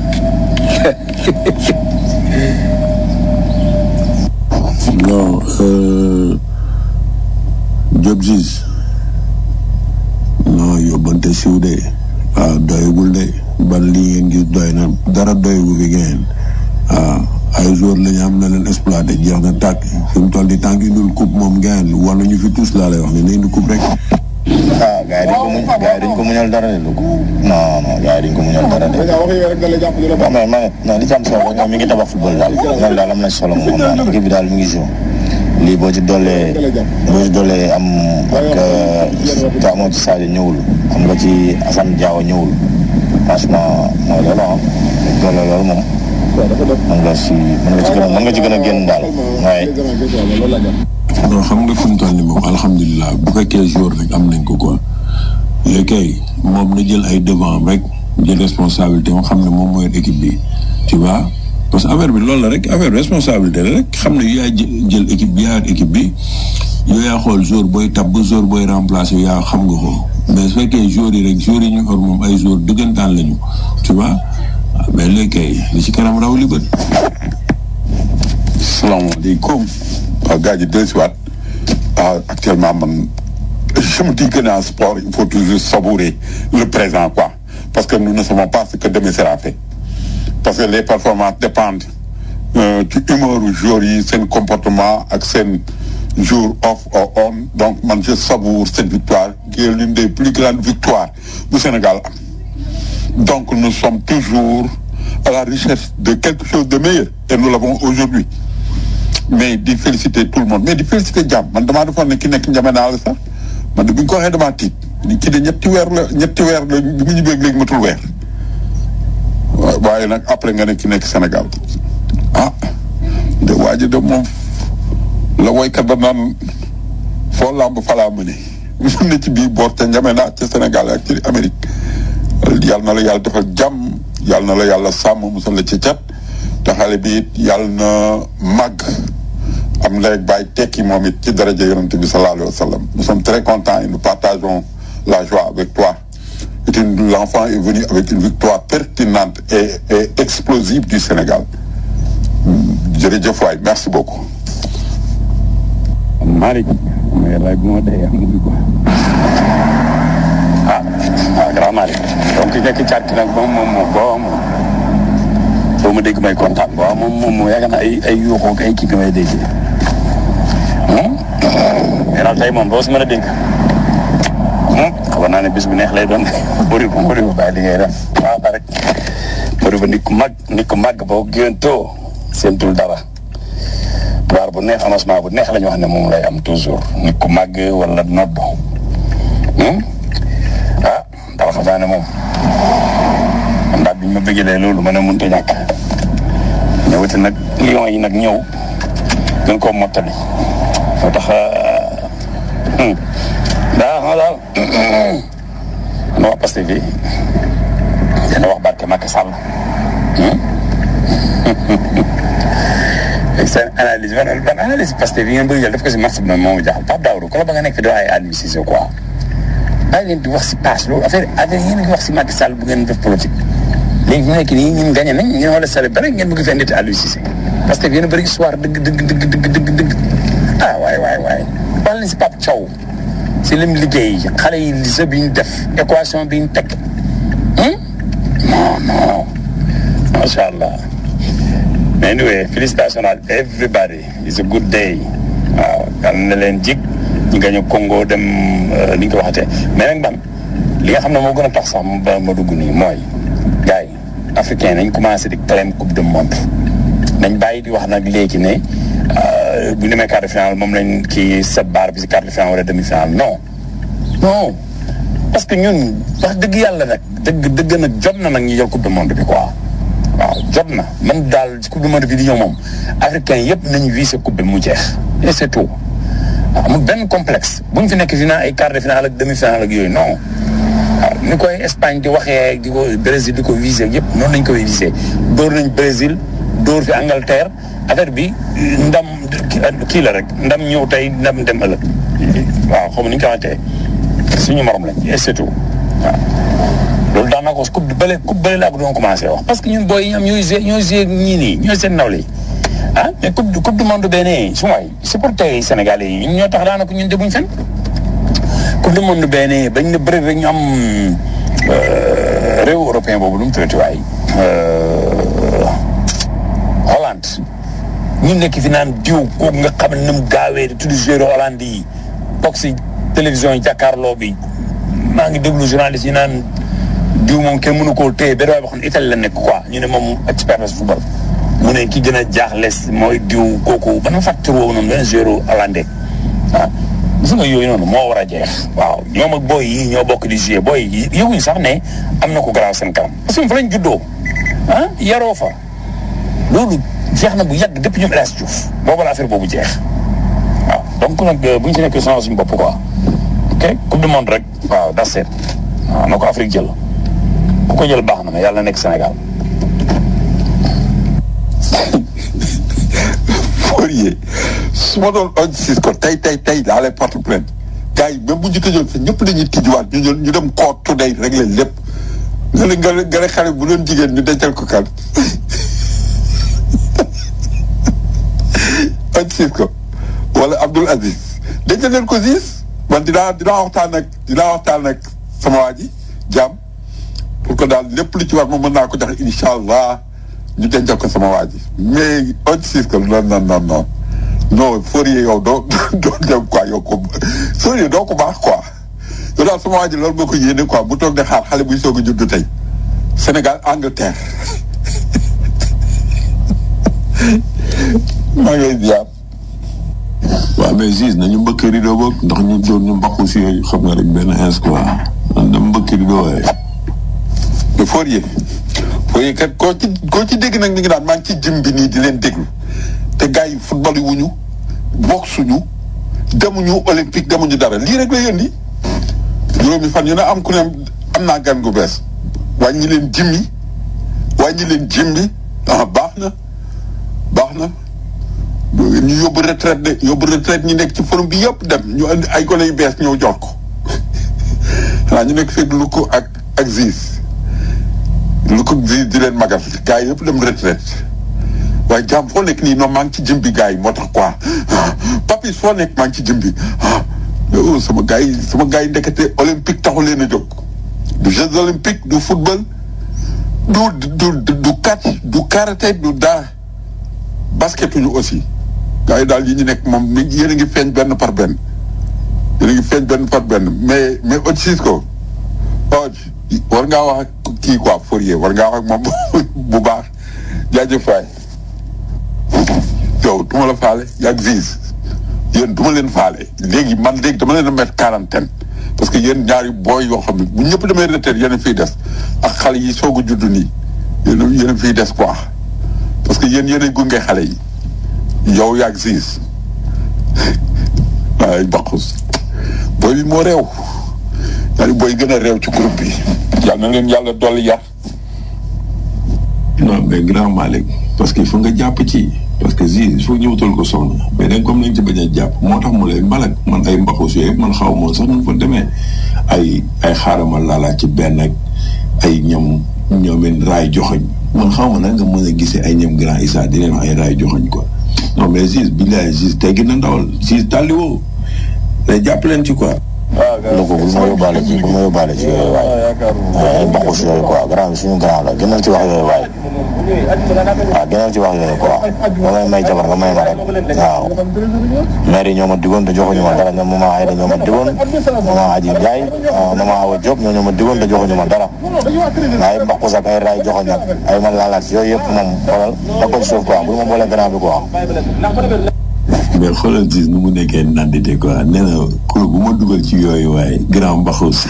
non Diop Ziz non yóbbante siw de waaw doyagul de ban lii ngeen gis doy na dara doyagu fi ngeen waaw ay jour la ñu am na leen exploité jeex na tàkk fi mu toll di tànk indul coupe moom ngeen wala ñu fi tous laa lay wax ne na indi coupe rek. ah gars yi dañ ko muñ gars yi dañ ko muñal dara de lu ko non non gars yi dañ ko muñal dara de. non mais ma non li ci am solo ñoom mi ngi tabax football daal loolu daal am na solo moom daal équipe bi daal mi ngi joué lii boo ci doolee boo ci doolee am ak te amoo ci Sadio ñëwul am nga ci Assane Diao ñëwul franchement mooy loolu ah doole loolu moom mën nga si mën nga ci gën a mën nga ci gën a génn daal waaye. non xam nga fi mu toll nii moom alhamdulilah bu fekkee jour rek am nañ ko quoi léegi kay moom na jël ay devant rek jël responsabilité moo xam ne moom mooy équipe bi tu vois parce que affaire bi loolu la rek affaire responsabilité la rek xam ne yaa jël équipe bi yaa équipe bi yow yaa xool jour booy tab ba jour booy remplacer yow yaa xam nga ko mais su fekkee jour yi rek jour yi ñu xor moom ay jour dëggantaan lañu tu vois mais léegi kay li ci kanam raw li bët. salaamaaleykum waaw gars yi dellusiwaat actuellement man je me dis que dans le sport il faut toujours savourer le présent quoi parce que nous ne savons pas ce que demain sera fait parce que les performances dépendent ci humeur jour yi seen comportement ak seen jour off or on donc man je savoure cette victoire qui est l'une des plus grandes victoires du Sénégal am donc nous sommes toujours à la recherche de quelque chose de meilleur et nous l'avons aujourd'hui mais di féliciter tout le monde mais di féliciter jàmm man damaa defoon ne ki nekk njame naa la sax man de bu ñu ko waxee damaa tiit ki de ñetti weer la ñetti weer la bi mu ñibbeeg léegi matul weer waaye nag après nga ne ki nekk Sénégal ah de waa ji de moom la woykat ba naan foo làmb falaa mëne mun na ci biir boor te njame naa ca Sénégal ak ci Amérique yàlla na la yàlla defal jàmm yàlla na la yàlla sàmm musal la ci cat te xale bi it yàlla na màgg am léegi bàyyi tekki moom it ci daraja yonent bi sallallahu alayhi wa sallam nous sommes très contents et nous partageons la joie avec toi et l'enfant est venu avec une victoire pertinente et, et explosive du Sénégal jërëjëf waay merci beaucoup Malick mais laaj bu ma dee am muy ko ah ah grand Malick donc nekk càtt nag moom moom moom boo moom boo ma dégg may kontaan waaw moom moom yaakaar naa ay ay yuuxoo ak ay kii bi may déggee mais daal tey moom boo si mën a dégg xabar naa ne bis bu neex lay doon bëri bu bëri bu bàyyi li ngay def waaw rek bëri ba nit ku mag nit ku mag boo géntoo seentul dara waar bu neex annoncement bu neex la ñu wax ne moom lay am toujours nit ku màgg wala nodd ah dara xam naa ne moom man daal biñ ma bëggalee loolu ma ne mënut a ñàkk ñëwati nag lion yi nag ñëw gën koo mottali moo tax daa xam daal ma wax Pastef bi dina wax barke Macky Sall seen analyse ban ban analyse Pastef bi ngeen bëgg jël def ko si marché bi noonu moo ma jaaxal Pape Daoudou ko la ba nga nekk fi doo ay administration quoi bàyyi leen di wax si passe loolu affaire affaire yéen a ngi wax si Macky Sall bu ngeen def politique léegi mu nekk nii ñun gagné nañ ngeen war a célébrer ngeen bëgg fee nit Aliou Cissé parce que yéen a bëri histoire dëgg dëgg dëgg dëgg dëgg dëgg ah waay waay waay wax leen si Pape Thiaw si lim liggéey xale yi lycée bi ñu def équation bi ñu teg non non macha allah mais anyway félicitations à everybody it's a good day waaw yal na leen jig ñu gañu Congo dem ni ñu ko waxatee mais nag man li nga xam ne moo gën a tax sax ma ma dugg nii mooy gars yi africain nañ commencé di claim coupe du monde nañ bàyyi di wax nag léegi ne bu ñu demee quart de finale moom lañ kii set baar bi si quart de finale wala demi finale non non parce que ñun wax dëgg yàlla nag dëgg dëgg nag jot na nag ñu jël coupe du monde bi quoi waaw jot na man daal coupe du monde bi di ñëw moom africain yëpp nañu visé coupe bi mu jeex et c'est tout amul benn complexe bu ñu fi nekk final ay quart de finale ak demi finale ak yooyu non waaw ni koy Espagne di waxee di ko Brésil di ko visé yëpp noonu lañ koy visé dóor nañ Brésil dóor fi Angleterre affaire bi ndam kii la rek ndam ñëw tey ndam dem ëllëg waaw xam ni ñu ko waxatee suñu morom lañ et c'est tout waaw loolu daan naa ko coupe bële coupe bële laa ko doon commencé wax parce que ñun booy yi ñoom ñooy joué ñooy joué ñii nii ñooy seen nawle yi ah mais coupe du coupe du monde benn su waay supporter yi sénégalais yi ñun ñoo tax daanaka ñun demuñ fenn coupe du monde benn bañ na bëri rek ñu am réew européen boobu lu mu tuddati waay Hollande ñu nekk fi naan diw kooku nga xam ne ni mu gaawee di tudd joueur Hollande yi toog si télévision yi jàkkaarloo bi maa ngi déglu journaliste yi naan diw moom kenn mënu koo téye benn waay boo xam ne Italie la nekk quoi ñu ne moom expert la si football mu ne ki gën a jaaxle mooy diw kooku ba na facture woowu noonu benn joueur hollandais ah gis nga yooyu noonu moo war a jeex waaw ñoom ak booy yi ñoo bokk di jouer booy yi yëguñ sax ne am na ko garaaw seen kanam parce que fa lañ juddoo ah yaroo fa loolu jeex na bu yàgg depuis ñoom El Hadj Diouf boobu la affaire boobu jeex waaw donc nag bu ñu si nekkee sonal suñu bopp quoi ok coupe du monde rek waaw das seet waaw na ko Afrique jël ku ko jël baax na mais yàlla na nekk Sénégal. Fourier su ma doon on siis ko tey tey tey daa lay porte plainte gars yi même bu ñu tëjoon sax ñëpp dañuy tijjiwaat ñu ñu dem koot today réglé lépp nga ne nga nga ne xale bu doon jigéen ñu dencal ko kan on siis ko wala Abdoul Aziz dencal leen ko siis man dinaa dinaa waxtaan ak dinaa waxtaan ak sama waa ji jàmm pour que daal lépp lu ci war ma mën naa ko jox incha allah ñu dencal ko sama waa ji mais on siis ko non non non non non Fourier yow doo doo dem quoi yow ko Fourier doo ko baax quoi yow daal sama waa ji loolu moo ko yéene quoi bu toog de xaar xale buy soog a judd tey Sénégal Angleterre maa ngi lay ziar. waaw mais Ziz nañu mbëkk rido boog ndax ñu doon ñu mbaqu si yooyu xam nga rek benn ins quoi man dama mbëkk rido waaye. te Fourier Fourier kat koo ci koo ci dégg nag mi ngi naan maa ngi ci jëm bi nii di leen déglu te gars yi football yi wuñu boxe ñu demuñu olympique demuñu dara lii rek lay indi juróomi fan yu ne am ku ne am naa gan gu bees wàññi leen jimmi wàññi leen jimmi ah baax na baax na ñu yóbbu retraite de yóbbu retraite ñi nekk ci forum bi yëpp dem ñu andi ay gone yu bees ñëw jox ko xanaa ñu nekk fekk lu ko ak ak Ziz lu ko Ziz di leen magal gars yi yëpp dem retraite waaye jàmm foo nekk nii non maa ngi ci jëm bi gars yi moo tax quoi papis foo nekk maa ngi ci jëm bi ah sama gars yi sama gars yi ndekete olympique taxu leen a jóg du jeux olympique du football du du du catch du karaté du dara basketuñu aussi gars yi daal yi ñu nekk moom mi yéen a ngi feeñ benn par benn yéen a ngi feeñ benn par benn mais mais Odj Cisco Odj war ngaa wax ak kii quoi Fourier war ngaa wax ak moom bu baax jaajëf waay yow du ma la faale yaag Ziz yéen du ma leen faale léegi man léegi dama leen a mettre quarantaine parce que yéen ñaari booy yoo xam ne bu ñëpp demee retraite yéen a fiy des ak xale yi soog a judd nii yéen a yéen a fiy des quoi parce que yéen yéen a gunge xale yi yow yaag Ziz waaye baqus booy bi moo réew ñaari booy gën a réew ci groupe bi yàlla na leen yàlla dolli yar non mais grand Malick parce que il faut nga jàpp ci parce que Ziz il faut ñu wutal ko soxna mais dañ comme nañ ci bañ a jàpp moo tax mu lay mbalak man ay mbaxus yooyu man xaw moo sax nu fa demee ay ay xaarama laalaat ci benn ak ay ñoom ñoomeen raay joxoñ man xaw ma nag nga mën a gisee ay ñoom grand Issa di leen wax ay raay joxoñ quoi non mais Ziz billaay Ziz teggi na ndawal Ziz tàlliwoo day jàpp leen ci quoi lu ko bul ma yóbbaale ci bul ma yóbbaale ci yooyu waay ay mbaxus yooyu quoi grand bi suñu grand la gënal ci wax yooyu waay waaw gënal ci wax yooyu quoi ba may may jabar nga may ma rek waaw maire yi ñoo ma digoon te joxuñu ma dara ñoom maman Aïda ñoo ma digoon maman Adji Ndiaye maman Awa Diop ñoo ñoo ma digoon te joxuñu ma dara ay mbaxus ak ay raay joxoñ ak ay man laalaat yooyu yëpp moom xoolal da ko ci suuf quoi bul ma boole grand bi quoi mais xoolal Ziz nu mu nekkee nandite quoi nee na kur bu ma dugal ci yooyu waaye grand mbaxus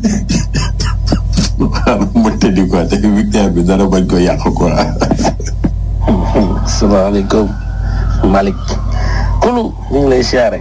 ma tëddi quoi te victoire bi dara bañ ko yàq quoi salaamaaleykum Malick kulu ñu ngi lay siyaare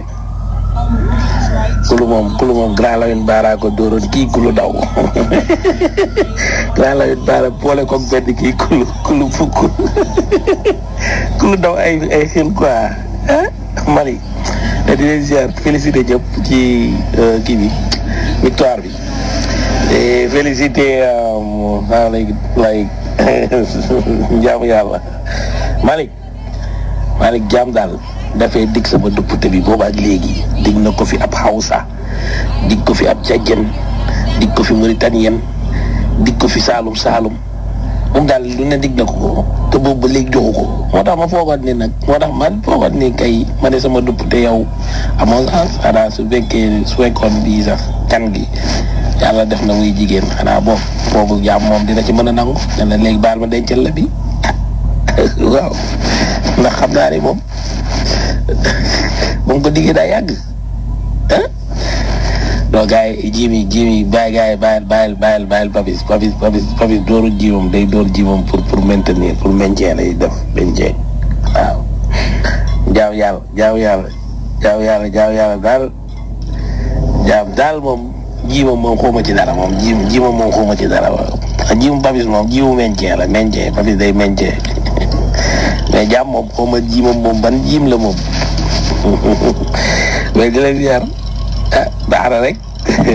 kulu moom kulu moom grand Lawine Baara ko dóoroon kii kulu daw grand Lawine Baara boole ko benn kii kulu kulu fukk kulu daw ay ay xel quoi ah Malick te di leen ziar félicité ñëpp ci kii bi victoire bi et félicité ah lay lay jaamu yàlla Malick Malick jaam daal dafay dig sama duppute bi booba ak léegi dig na ko fi ab Hausa dig ko fi ab Tchadien dig ko fi Mauritanien dig ko fi Saalum Saalum moom daal lu ne dig na ko te boobu ba léegi joxu ko moo tax ma foogoon ni nag moo tax man foogoon ni kay ma ne sama duppute yow amoon chance xanaa su fekkee su fekkoon bii sax kan gi yàlla def na muy jigéen xanaa boobu boobu jaam moom dina ci mën a nangu ne la léegi baal ma dencal la bi waaw ndax xam naa ne moom moom ko diggee daa yàgg ah non gars yi jiimi jiimi bàyyi gars yi bàyyil bàyyil bàyyil bàyyil papis papis papis papis dooru jiimam day door jiimam pour pour maintenir pour maintien lay def maintien waaw jaaw yàlla jaaw yàlla jaaw yàlla jaaw yàlla daal jaam daal moom jiimam moom xawma ci dara moom jiim jiimam moom xawma ci dara waaw jiimu papis moom jiimu maintien la maintien papis day maintien mais jaam moom xawma jiimam moom ban jiim la moom mais di leen ziar ah baax na rek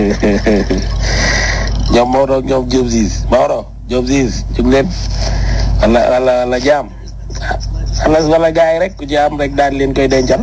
ñoom Maodo ak ñoom Diop Ziz Maodo Diop Ziz jug leen wala wala wala jaam wala wala gars yi rek ku jaam rek daal leen koy dencal.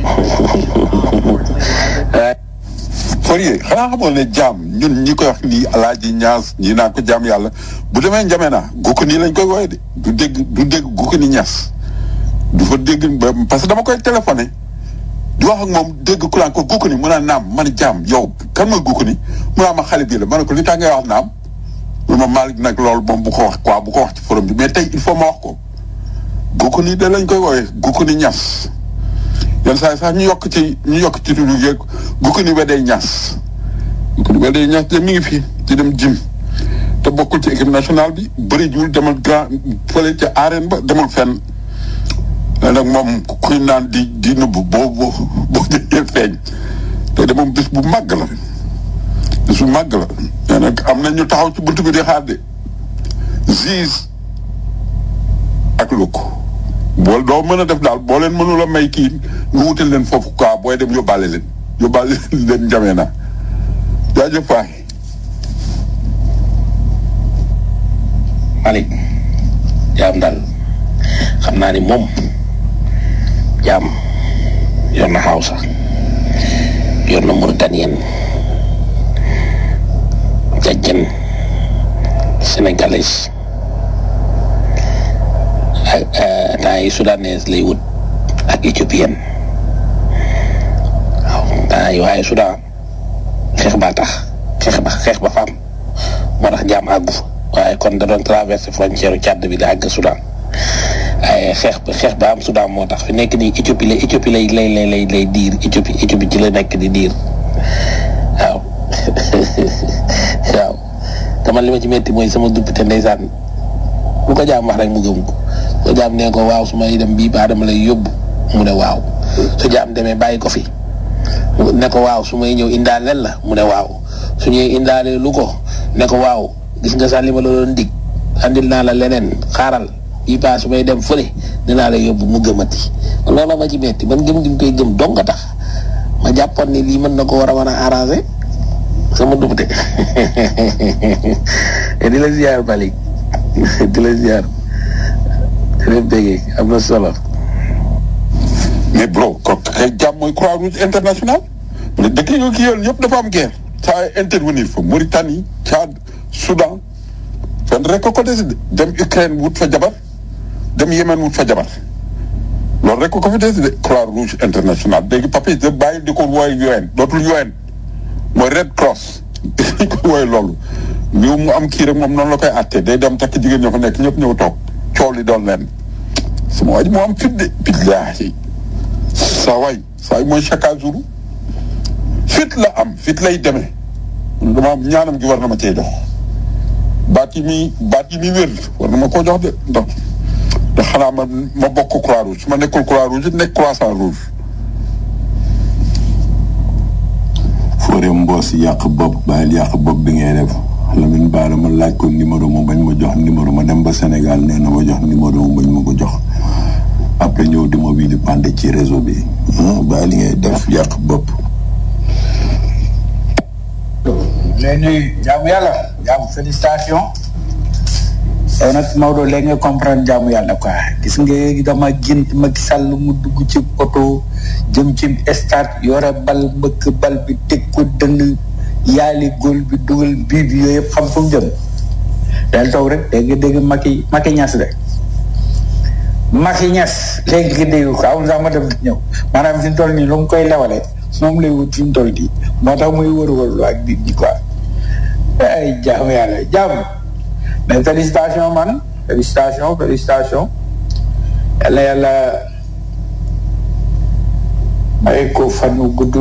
Fourier xanaa xamoon ne jaam ñun ñi koy wax nii alaaji ñaas ñi naan ko jaam yàlla bu demee njame naa gukk nii lañ koy wooye de du dégg du dégg gukk ni ñaas du fa dégg ba parce que dama koy téléphoné di wax ak moom dégg ku naan ko gukk ni mu naan naam man jaam yow kan mooy gukk ni mu naan ma xale bii la ma ne ko li tax ngay wax naam mu ma Malick nag loolu moom bu ko wax quoi bu ko wax ci forum bi mais tey il faut ma wax ko gukk ni da lañ koy wooye gukk ni ñaas yenn saa yi sax ñu yokk ci ñu yokk ci tudd yeeg gukk ni wedee ñaas gukk ni wedee ñaas de mi ngi fi di dem jim te bokkul ci équipe nationale bi bëri jiwul demal grand fële ca arène ba demul fenn léegi nag moom kuy naan di di nëbb boo boo boo jëlee feeñ te de moom bis bu màgg la bis bu màgg la mais nag am na ñu taxaw ci buntu bi di xaar de Ziz ak Luk bool doo mën a def daal boo leen mënul a may kii nga wutal leen foofu quoi booy dem yóbbaale leen yóbbaale leen njamee na jaajëf waay Malick jaam daal xam naa ni moom jaam yor na Hausa yor na Mauritanien jajjan sénégalais ak temps yi soudanaise lay wut ak éthiopienne waaw temps yi waaye Soudan xeex baa tax xeex ba xeex ba faam moo tax jaam àggu fa waaye kon da doon traversé frontière Tchad bi da àgg Soudan waaye xeex ba xeex ba am Soudan moo tax fi nekk nii Éthiopie la Éthiopie lay lay lay lay lay diir Éthiopie Éthiopie ci la nekk di diir waaw waaw te man li ma ci metti mooy sama duppite ndeysaan lu ko jaam wax rek mu gëm ko ko jaam nee ko waaw su may dem bii baa dama lay yóbbu mu ne waaw su jaam demee bàyyi ko fi ne ko waaw su may ñëw indaaleel la mu ne waaw su ñëwee indaalee lu ko ne ko waaw gis nga sax li ma la doon dig andil naa la leneen xaaral bii baa su may dem fële dinaa la yóbbu mu gëmati loolu ma ci metti man gëm gi mu koy gëm dong nga tax ma jàppoon ni lii mën na ko war a mën a arranger sama dubte di la ziar Malick di la ziar di leen béggee am na solo mais bro ko kay jàmm mooy croix rouge international mu ne dëkk yi ki yoon yëpp dafa am guerre saa intervenir fa Mauritanie Tchad Soudan fenn rek ko ko décidé dem Ukraine wut fa jabar dem Yémen wut fa jabar loolu rek ko ko fa décidé croix rouge international léegi papier de bàyyi di ko wooy UN dootul UN mooy Red Cross dañ ko wooy loolu liw mu am kii rek moom noonu la koy àttee day dem takk jigéen ñoo fa nekk ñëpp ñëw toog coow li doon leen sama waa ji moo am fit de billaahi saa waay saa yi mooy chaque jour fit la am fit lay demee dama am ñaanam gi war na ma cee jox baat yi muy baat yi muy wér war na ma koo jox de ndax ndax xanaa ma ma bokk croix rouge su ma nekkul croix rouge nekk croissant rouge foore mboos yàq bopp bàyyil yàq bopp bi ngay def Lamine Bara ma laaj ko numéro ma bañ ma jox numéro ma dem ba Sénégal nee na ma jox numéro ma bañ ma ko jox après ñëw di ma wii di pande ci réseau bi bàyyi li ngay def yàq bopp lay nuyu jaamu yàlla jaamu félicitation yow nag Maodo léegi nga comprendre jaamu yàlla quoi gis nga dama gént Macky Sall mu dugg ci oto jëm ci stade yore bal mbëkk bal bi teg ko dënn yaali góol bi dugal bii bi yooyu yëpp xam fu mu jëm del taw rek dégg nga dégg Macky Macky Niass de Macky Niass léegi nga dégg ko amul sax ma dem di ñëw maanaam fi mu toll nii lu mu koy lewale moom lay wut fi mu toll nii moo tax muy wër-wër lu ak nit ñi quoi ay jaamu yàlla jaamu mais félicitation man félicitation félicitation yàlla yàlla may ko fan wu gudd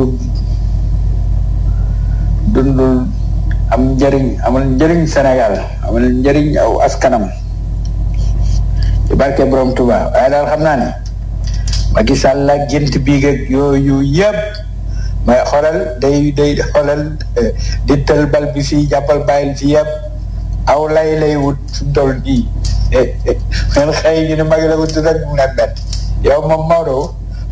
dundul am njëriñ amal njëriñ Sénégal amal njëriñ aw askanam ci barke borom Touba waaye daal xam naa ne Macky Sall ak gént bii ak yooyu yëpp may xoolal day day xoolal di tël bal bi fii jàppal bàyyil fii yëpp aw lay lay wut su toll nii men xëy ñu ne magi la wut rek mu ne bet yow moom Maodo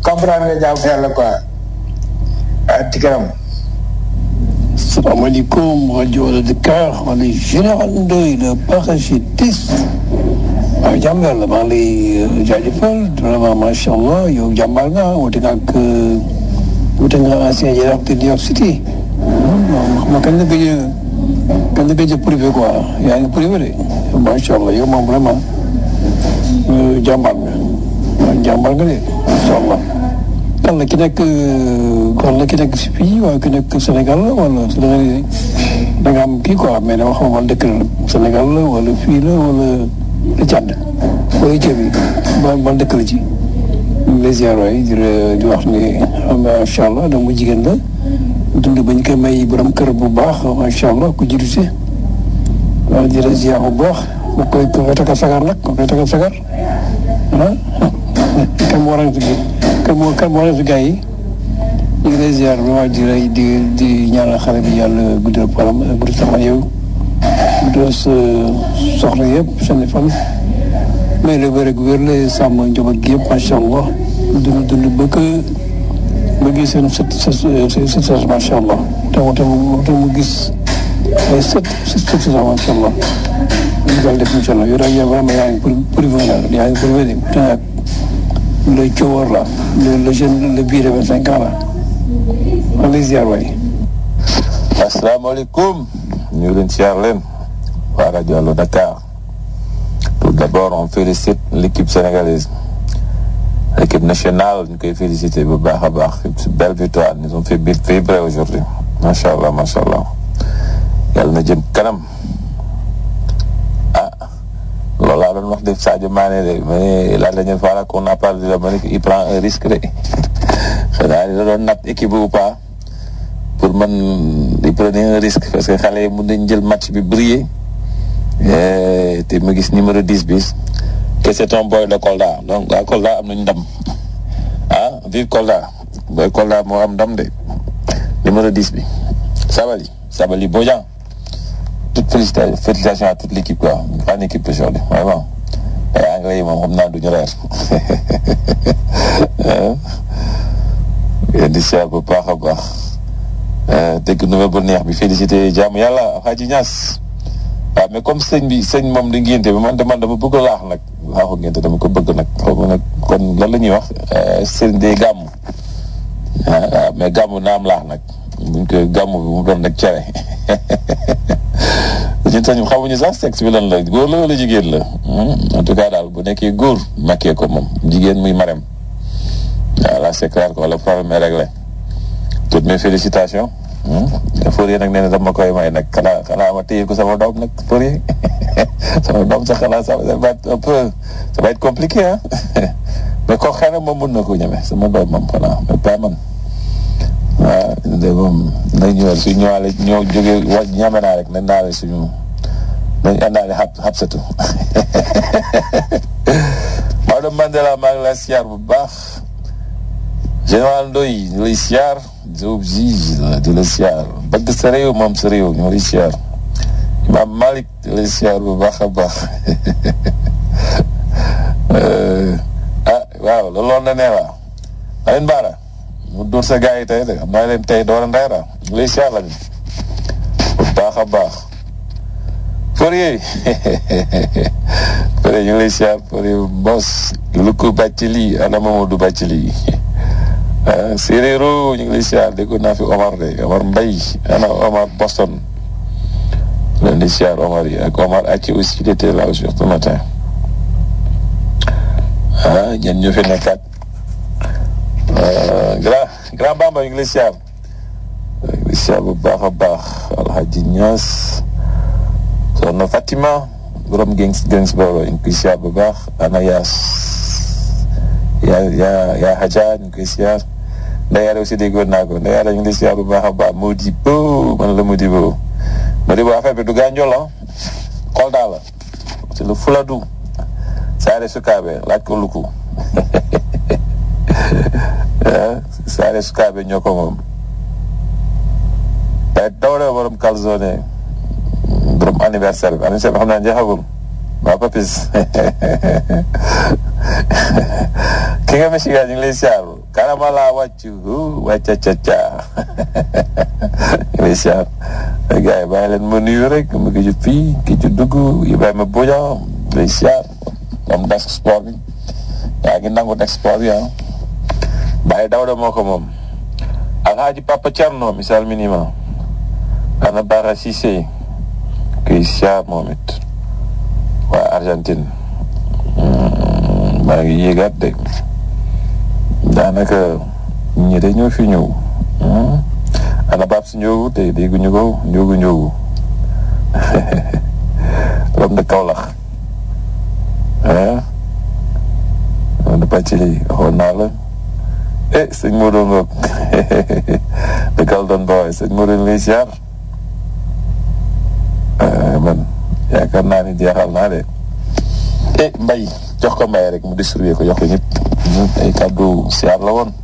comprendre nga jaamu yàlla quoi ah tikaram salaamaaleykum rajo Allo Dakar man la général Ndoye le parachutiste waaw jàmm yàlla maa ngi lay jaajëfal vraiment macha allah yow jàmbaar nga wute nga ak wute nga ancien jaraaf de New York City xam nga kañ la gëj a kañ la gëj a privé quoi yaa ngi privé de macha allah yow moom vraiment jàmbaar nga waaw jàmbaar nga de macha allah. kan la ki nekk kan la ki nekk si fii waaye ki nekk Sénégal la wala Sénégal da nga am kii quoi mais dama xam man dëkk la Sénégal la wala fii la wala la Tchad wala ceeb bi ban ban dëkk la ci. les ziar waay di di wax ni macha allah dama jigéen la dund ba ñu koy may borom kër bu baax macha allah ku jiitu si waaw di la ziar bu baax ku koy ku koy takkal sagar nag ku koy takkal sagar ah kan moo waral kan moo kan moo waral gars yi ñu ngi lay ziar vraiment di lay di di ñaanal xale bi yàlla guddal param guddal sama yow guddal sa soxla yëpp seen fan mais le wér ak wér la sàmm njaboot gi yëpp macha allah dund dund ba ko ba gis seen sët sët sët macha allah te mu te mu gis ay sët sët sët macha allah ñu daal def incha allah yow daal yow vraiment yaa ngi pour pour yaa ngi pour wér le coowar la le le jeune le bii de vingt cinq ans la maa ngi lay ziar waay. asalaamaaleykum ñu ngi leen ziar leen waa rajo Allo Dakar tout d'abord on félicite l'équipe sénégalaise l'équipe nationale ñu koy féliciter bu baax a baax c'est une belle victoire ils ont fait vibrer aujourd'hui macha allah macha allah yàlla na jëm kanam ah loolu laa doon wax def Sadio Mané de mais la dernière fois là qu'on a parlé de la ma ne il prend un risque de xanaa da doon natt équipe ou pas pour man il prenait un risque parce que xale yi mun nañ jël match bi briller te ma gis numéro 10 bi que c'est un boy de Kolda donc waa Kolda am nañ ndam ah vive Kolda boy Kolda moo am ndam de numéro 10 bi Sabali Sabali Bodian toute félicitations félicitations à toute l'équipe quoi grande équipe aujourd'hui vraiment ay anglais yi moom xam naa duñu reer yéen di seet bu baax a baax dégg nouvelle bu neex bi félicité jaamu yàlla Hadji Niass waaw mais comme sëñ bi sëñ moom di ngénte bi man de man dama bëgg laax nag laaxu ngénte dama ko bëgg nag xaw ma nag kon lan la ñuy wax sëñ day gàmm waaw mais gàmm na am laax nag buñ ko gàmm bi mu doon nag cere ñun sax xamuñu sax sexe bi lan la góor la wala jigéen la en tout cas daal bu nekkee góor makkee ko moom jigéen muy marem waaw là c'est clair que le problème est réglé toutes mes félicitations Fourier nag nee na dama koy may nag xanaa xanaa ma téye ko sama doom nag Fourier sama doom sax xanaa ça va être un peu ça va être compliqué ah mais kooku xëy na moom mun na ko ñeme sama doom moom xanaa mais pas man waaw de moom nañ ñëwal su ñëwaale ñoo jógee wa ñame naa rek nañ daale suñu nañ àndaale xab xabsatu Maodo Mandela maa ngi lay siyaar bu baax général Ndoye ñu lay siyaar Diop Zige di la siyaar bëgg sa réew moom sa réew ñu lay siyaar Imam Malick di lay siyaar bu baax a baax ah waaw loolu na nee waa Alioune Bara mu dóor sa gars yi tey de xam naa leen tey doora ndeyra ñu lay siyaar la bu baax a baax Fourier Fourier ñu ngi lay siyaar Fourier Mbos lu ko bàcc lii ana Mamadou bàcc lii ah séeréero ñu ngi lay siyaar déggoon naa fi Omar de Omar Mbaye ana Omar Boston leen di siyaar Omar yi ak Omar Achi aussi il était là aussi ce matin ah ñenn ñoo fi nekkaat grand grand Bamba ñu ngi lay siyaar ñu ngi lay siyaar bu baax a baax Alhaji Niass soxna Fatima borom Gengs Gengs boobu ñu ngi koy siyaar bu baax ana Yaas yaa yaa yaa Hadja ñu ngi koy siyaar Ndeye aussi déggoon naa ko Ndeye ñu ngi lay siyaar bu baax a baax Modibo man la Modibo Modibo affaire bi du gànjol la Kolda la c'est le Fuladu Saare Sukaabe laaj ko luku Saare Sukaabe ñoo ko moom waaye dawre borom calzone borom anniversaire bi anniversaire bi xam naa jeexagul waa Papis ki nga Michigan ñu ngi lay siyaar karamala wàcc wàcca ca ca lay siyaar gars yi bàyyi leen ma nuyu rek mu ngi ci fii ki ci dugg Ibrahima Bodian lay siyaar moom desk sport bi yaa ngi nangu desk sport bi ah bàyyi Dawda moo ko moom Alhaji Papa Thierno misal minima ana Bara Cissé kuy siyaar moom it waa Argentine maa ngi yéegaat de daanaka ñi de ñoo fi ñëw ana baab si njóogu te dégguñu ko njóogu njóogu rom de Kaolack ah de pàccili xool naa la eh sëñ Modou Ngok de Kaldon Boy sëñ Modou lay siyaar man yaakaar naa ni jeexal naa de eh mbay jox ko mbay rek mu distribué ko jox ko ñëpp ay kàddu siyaar la woon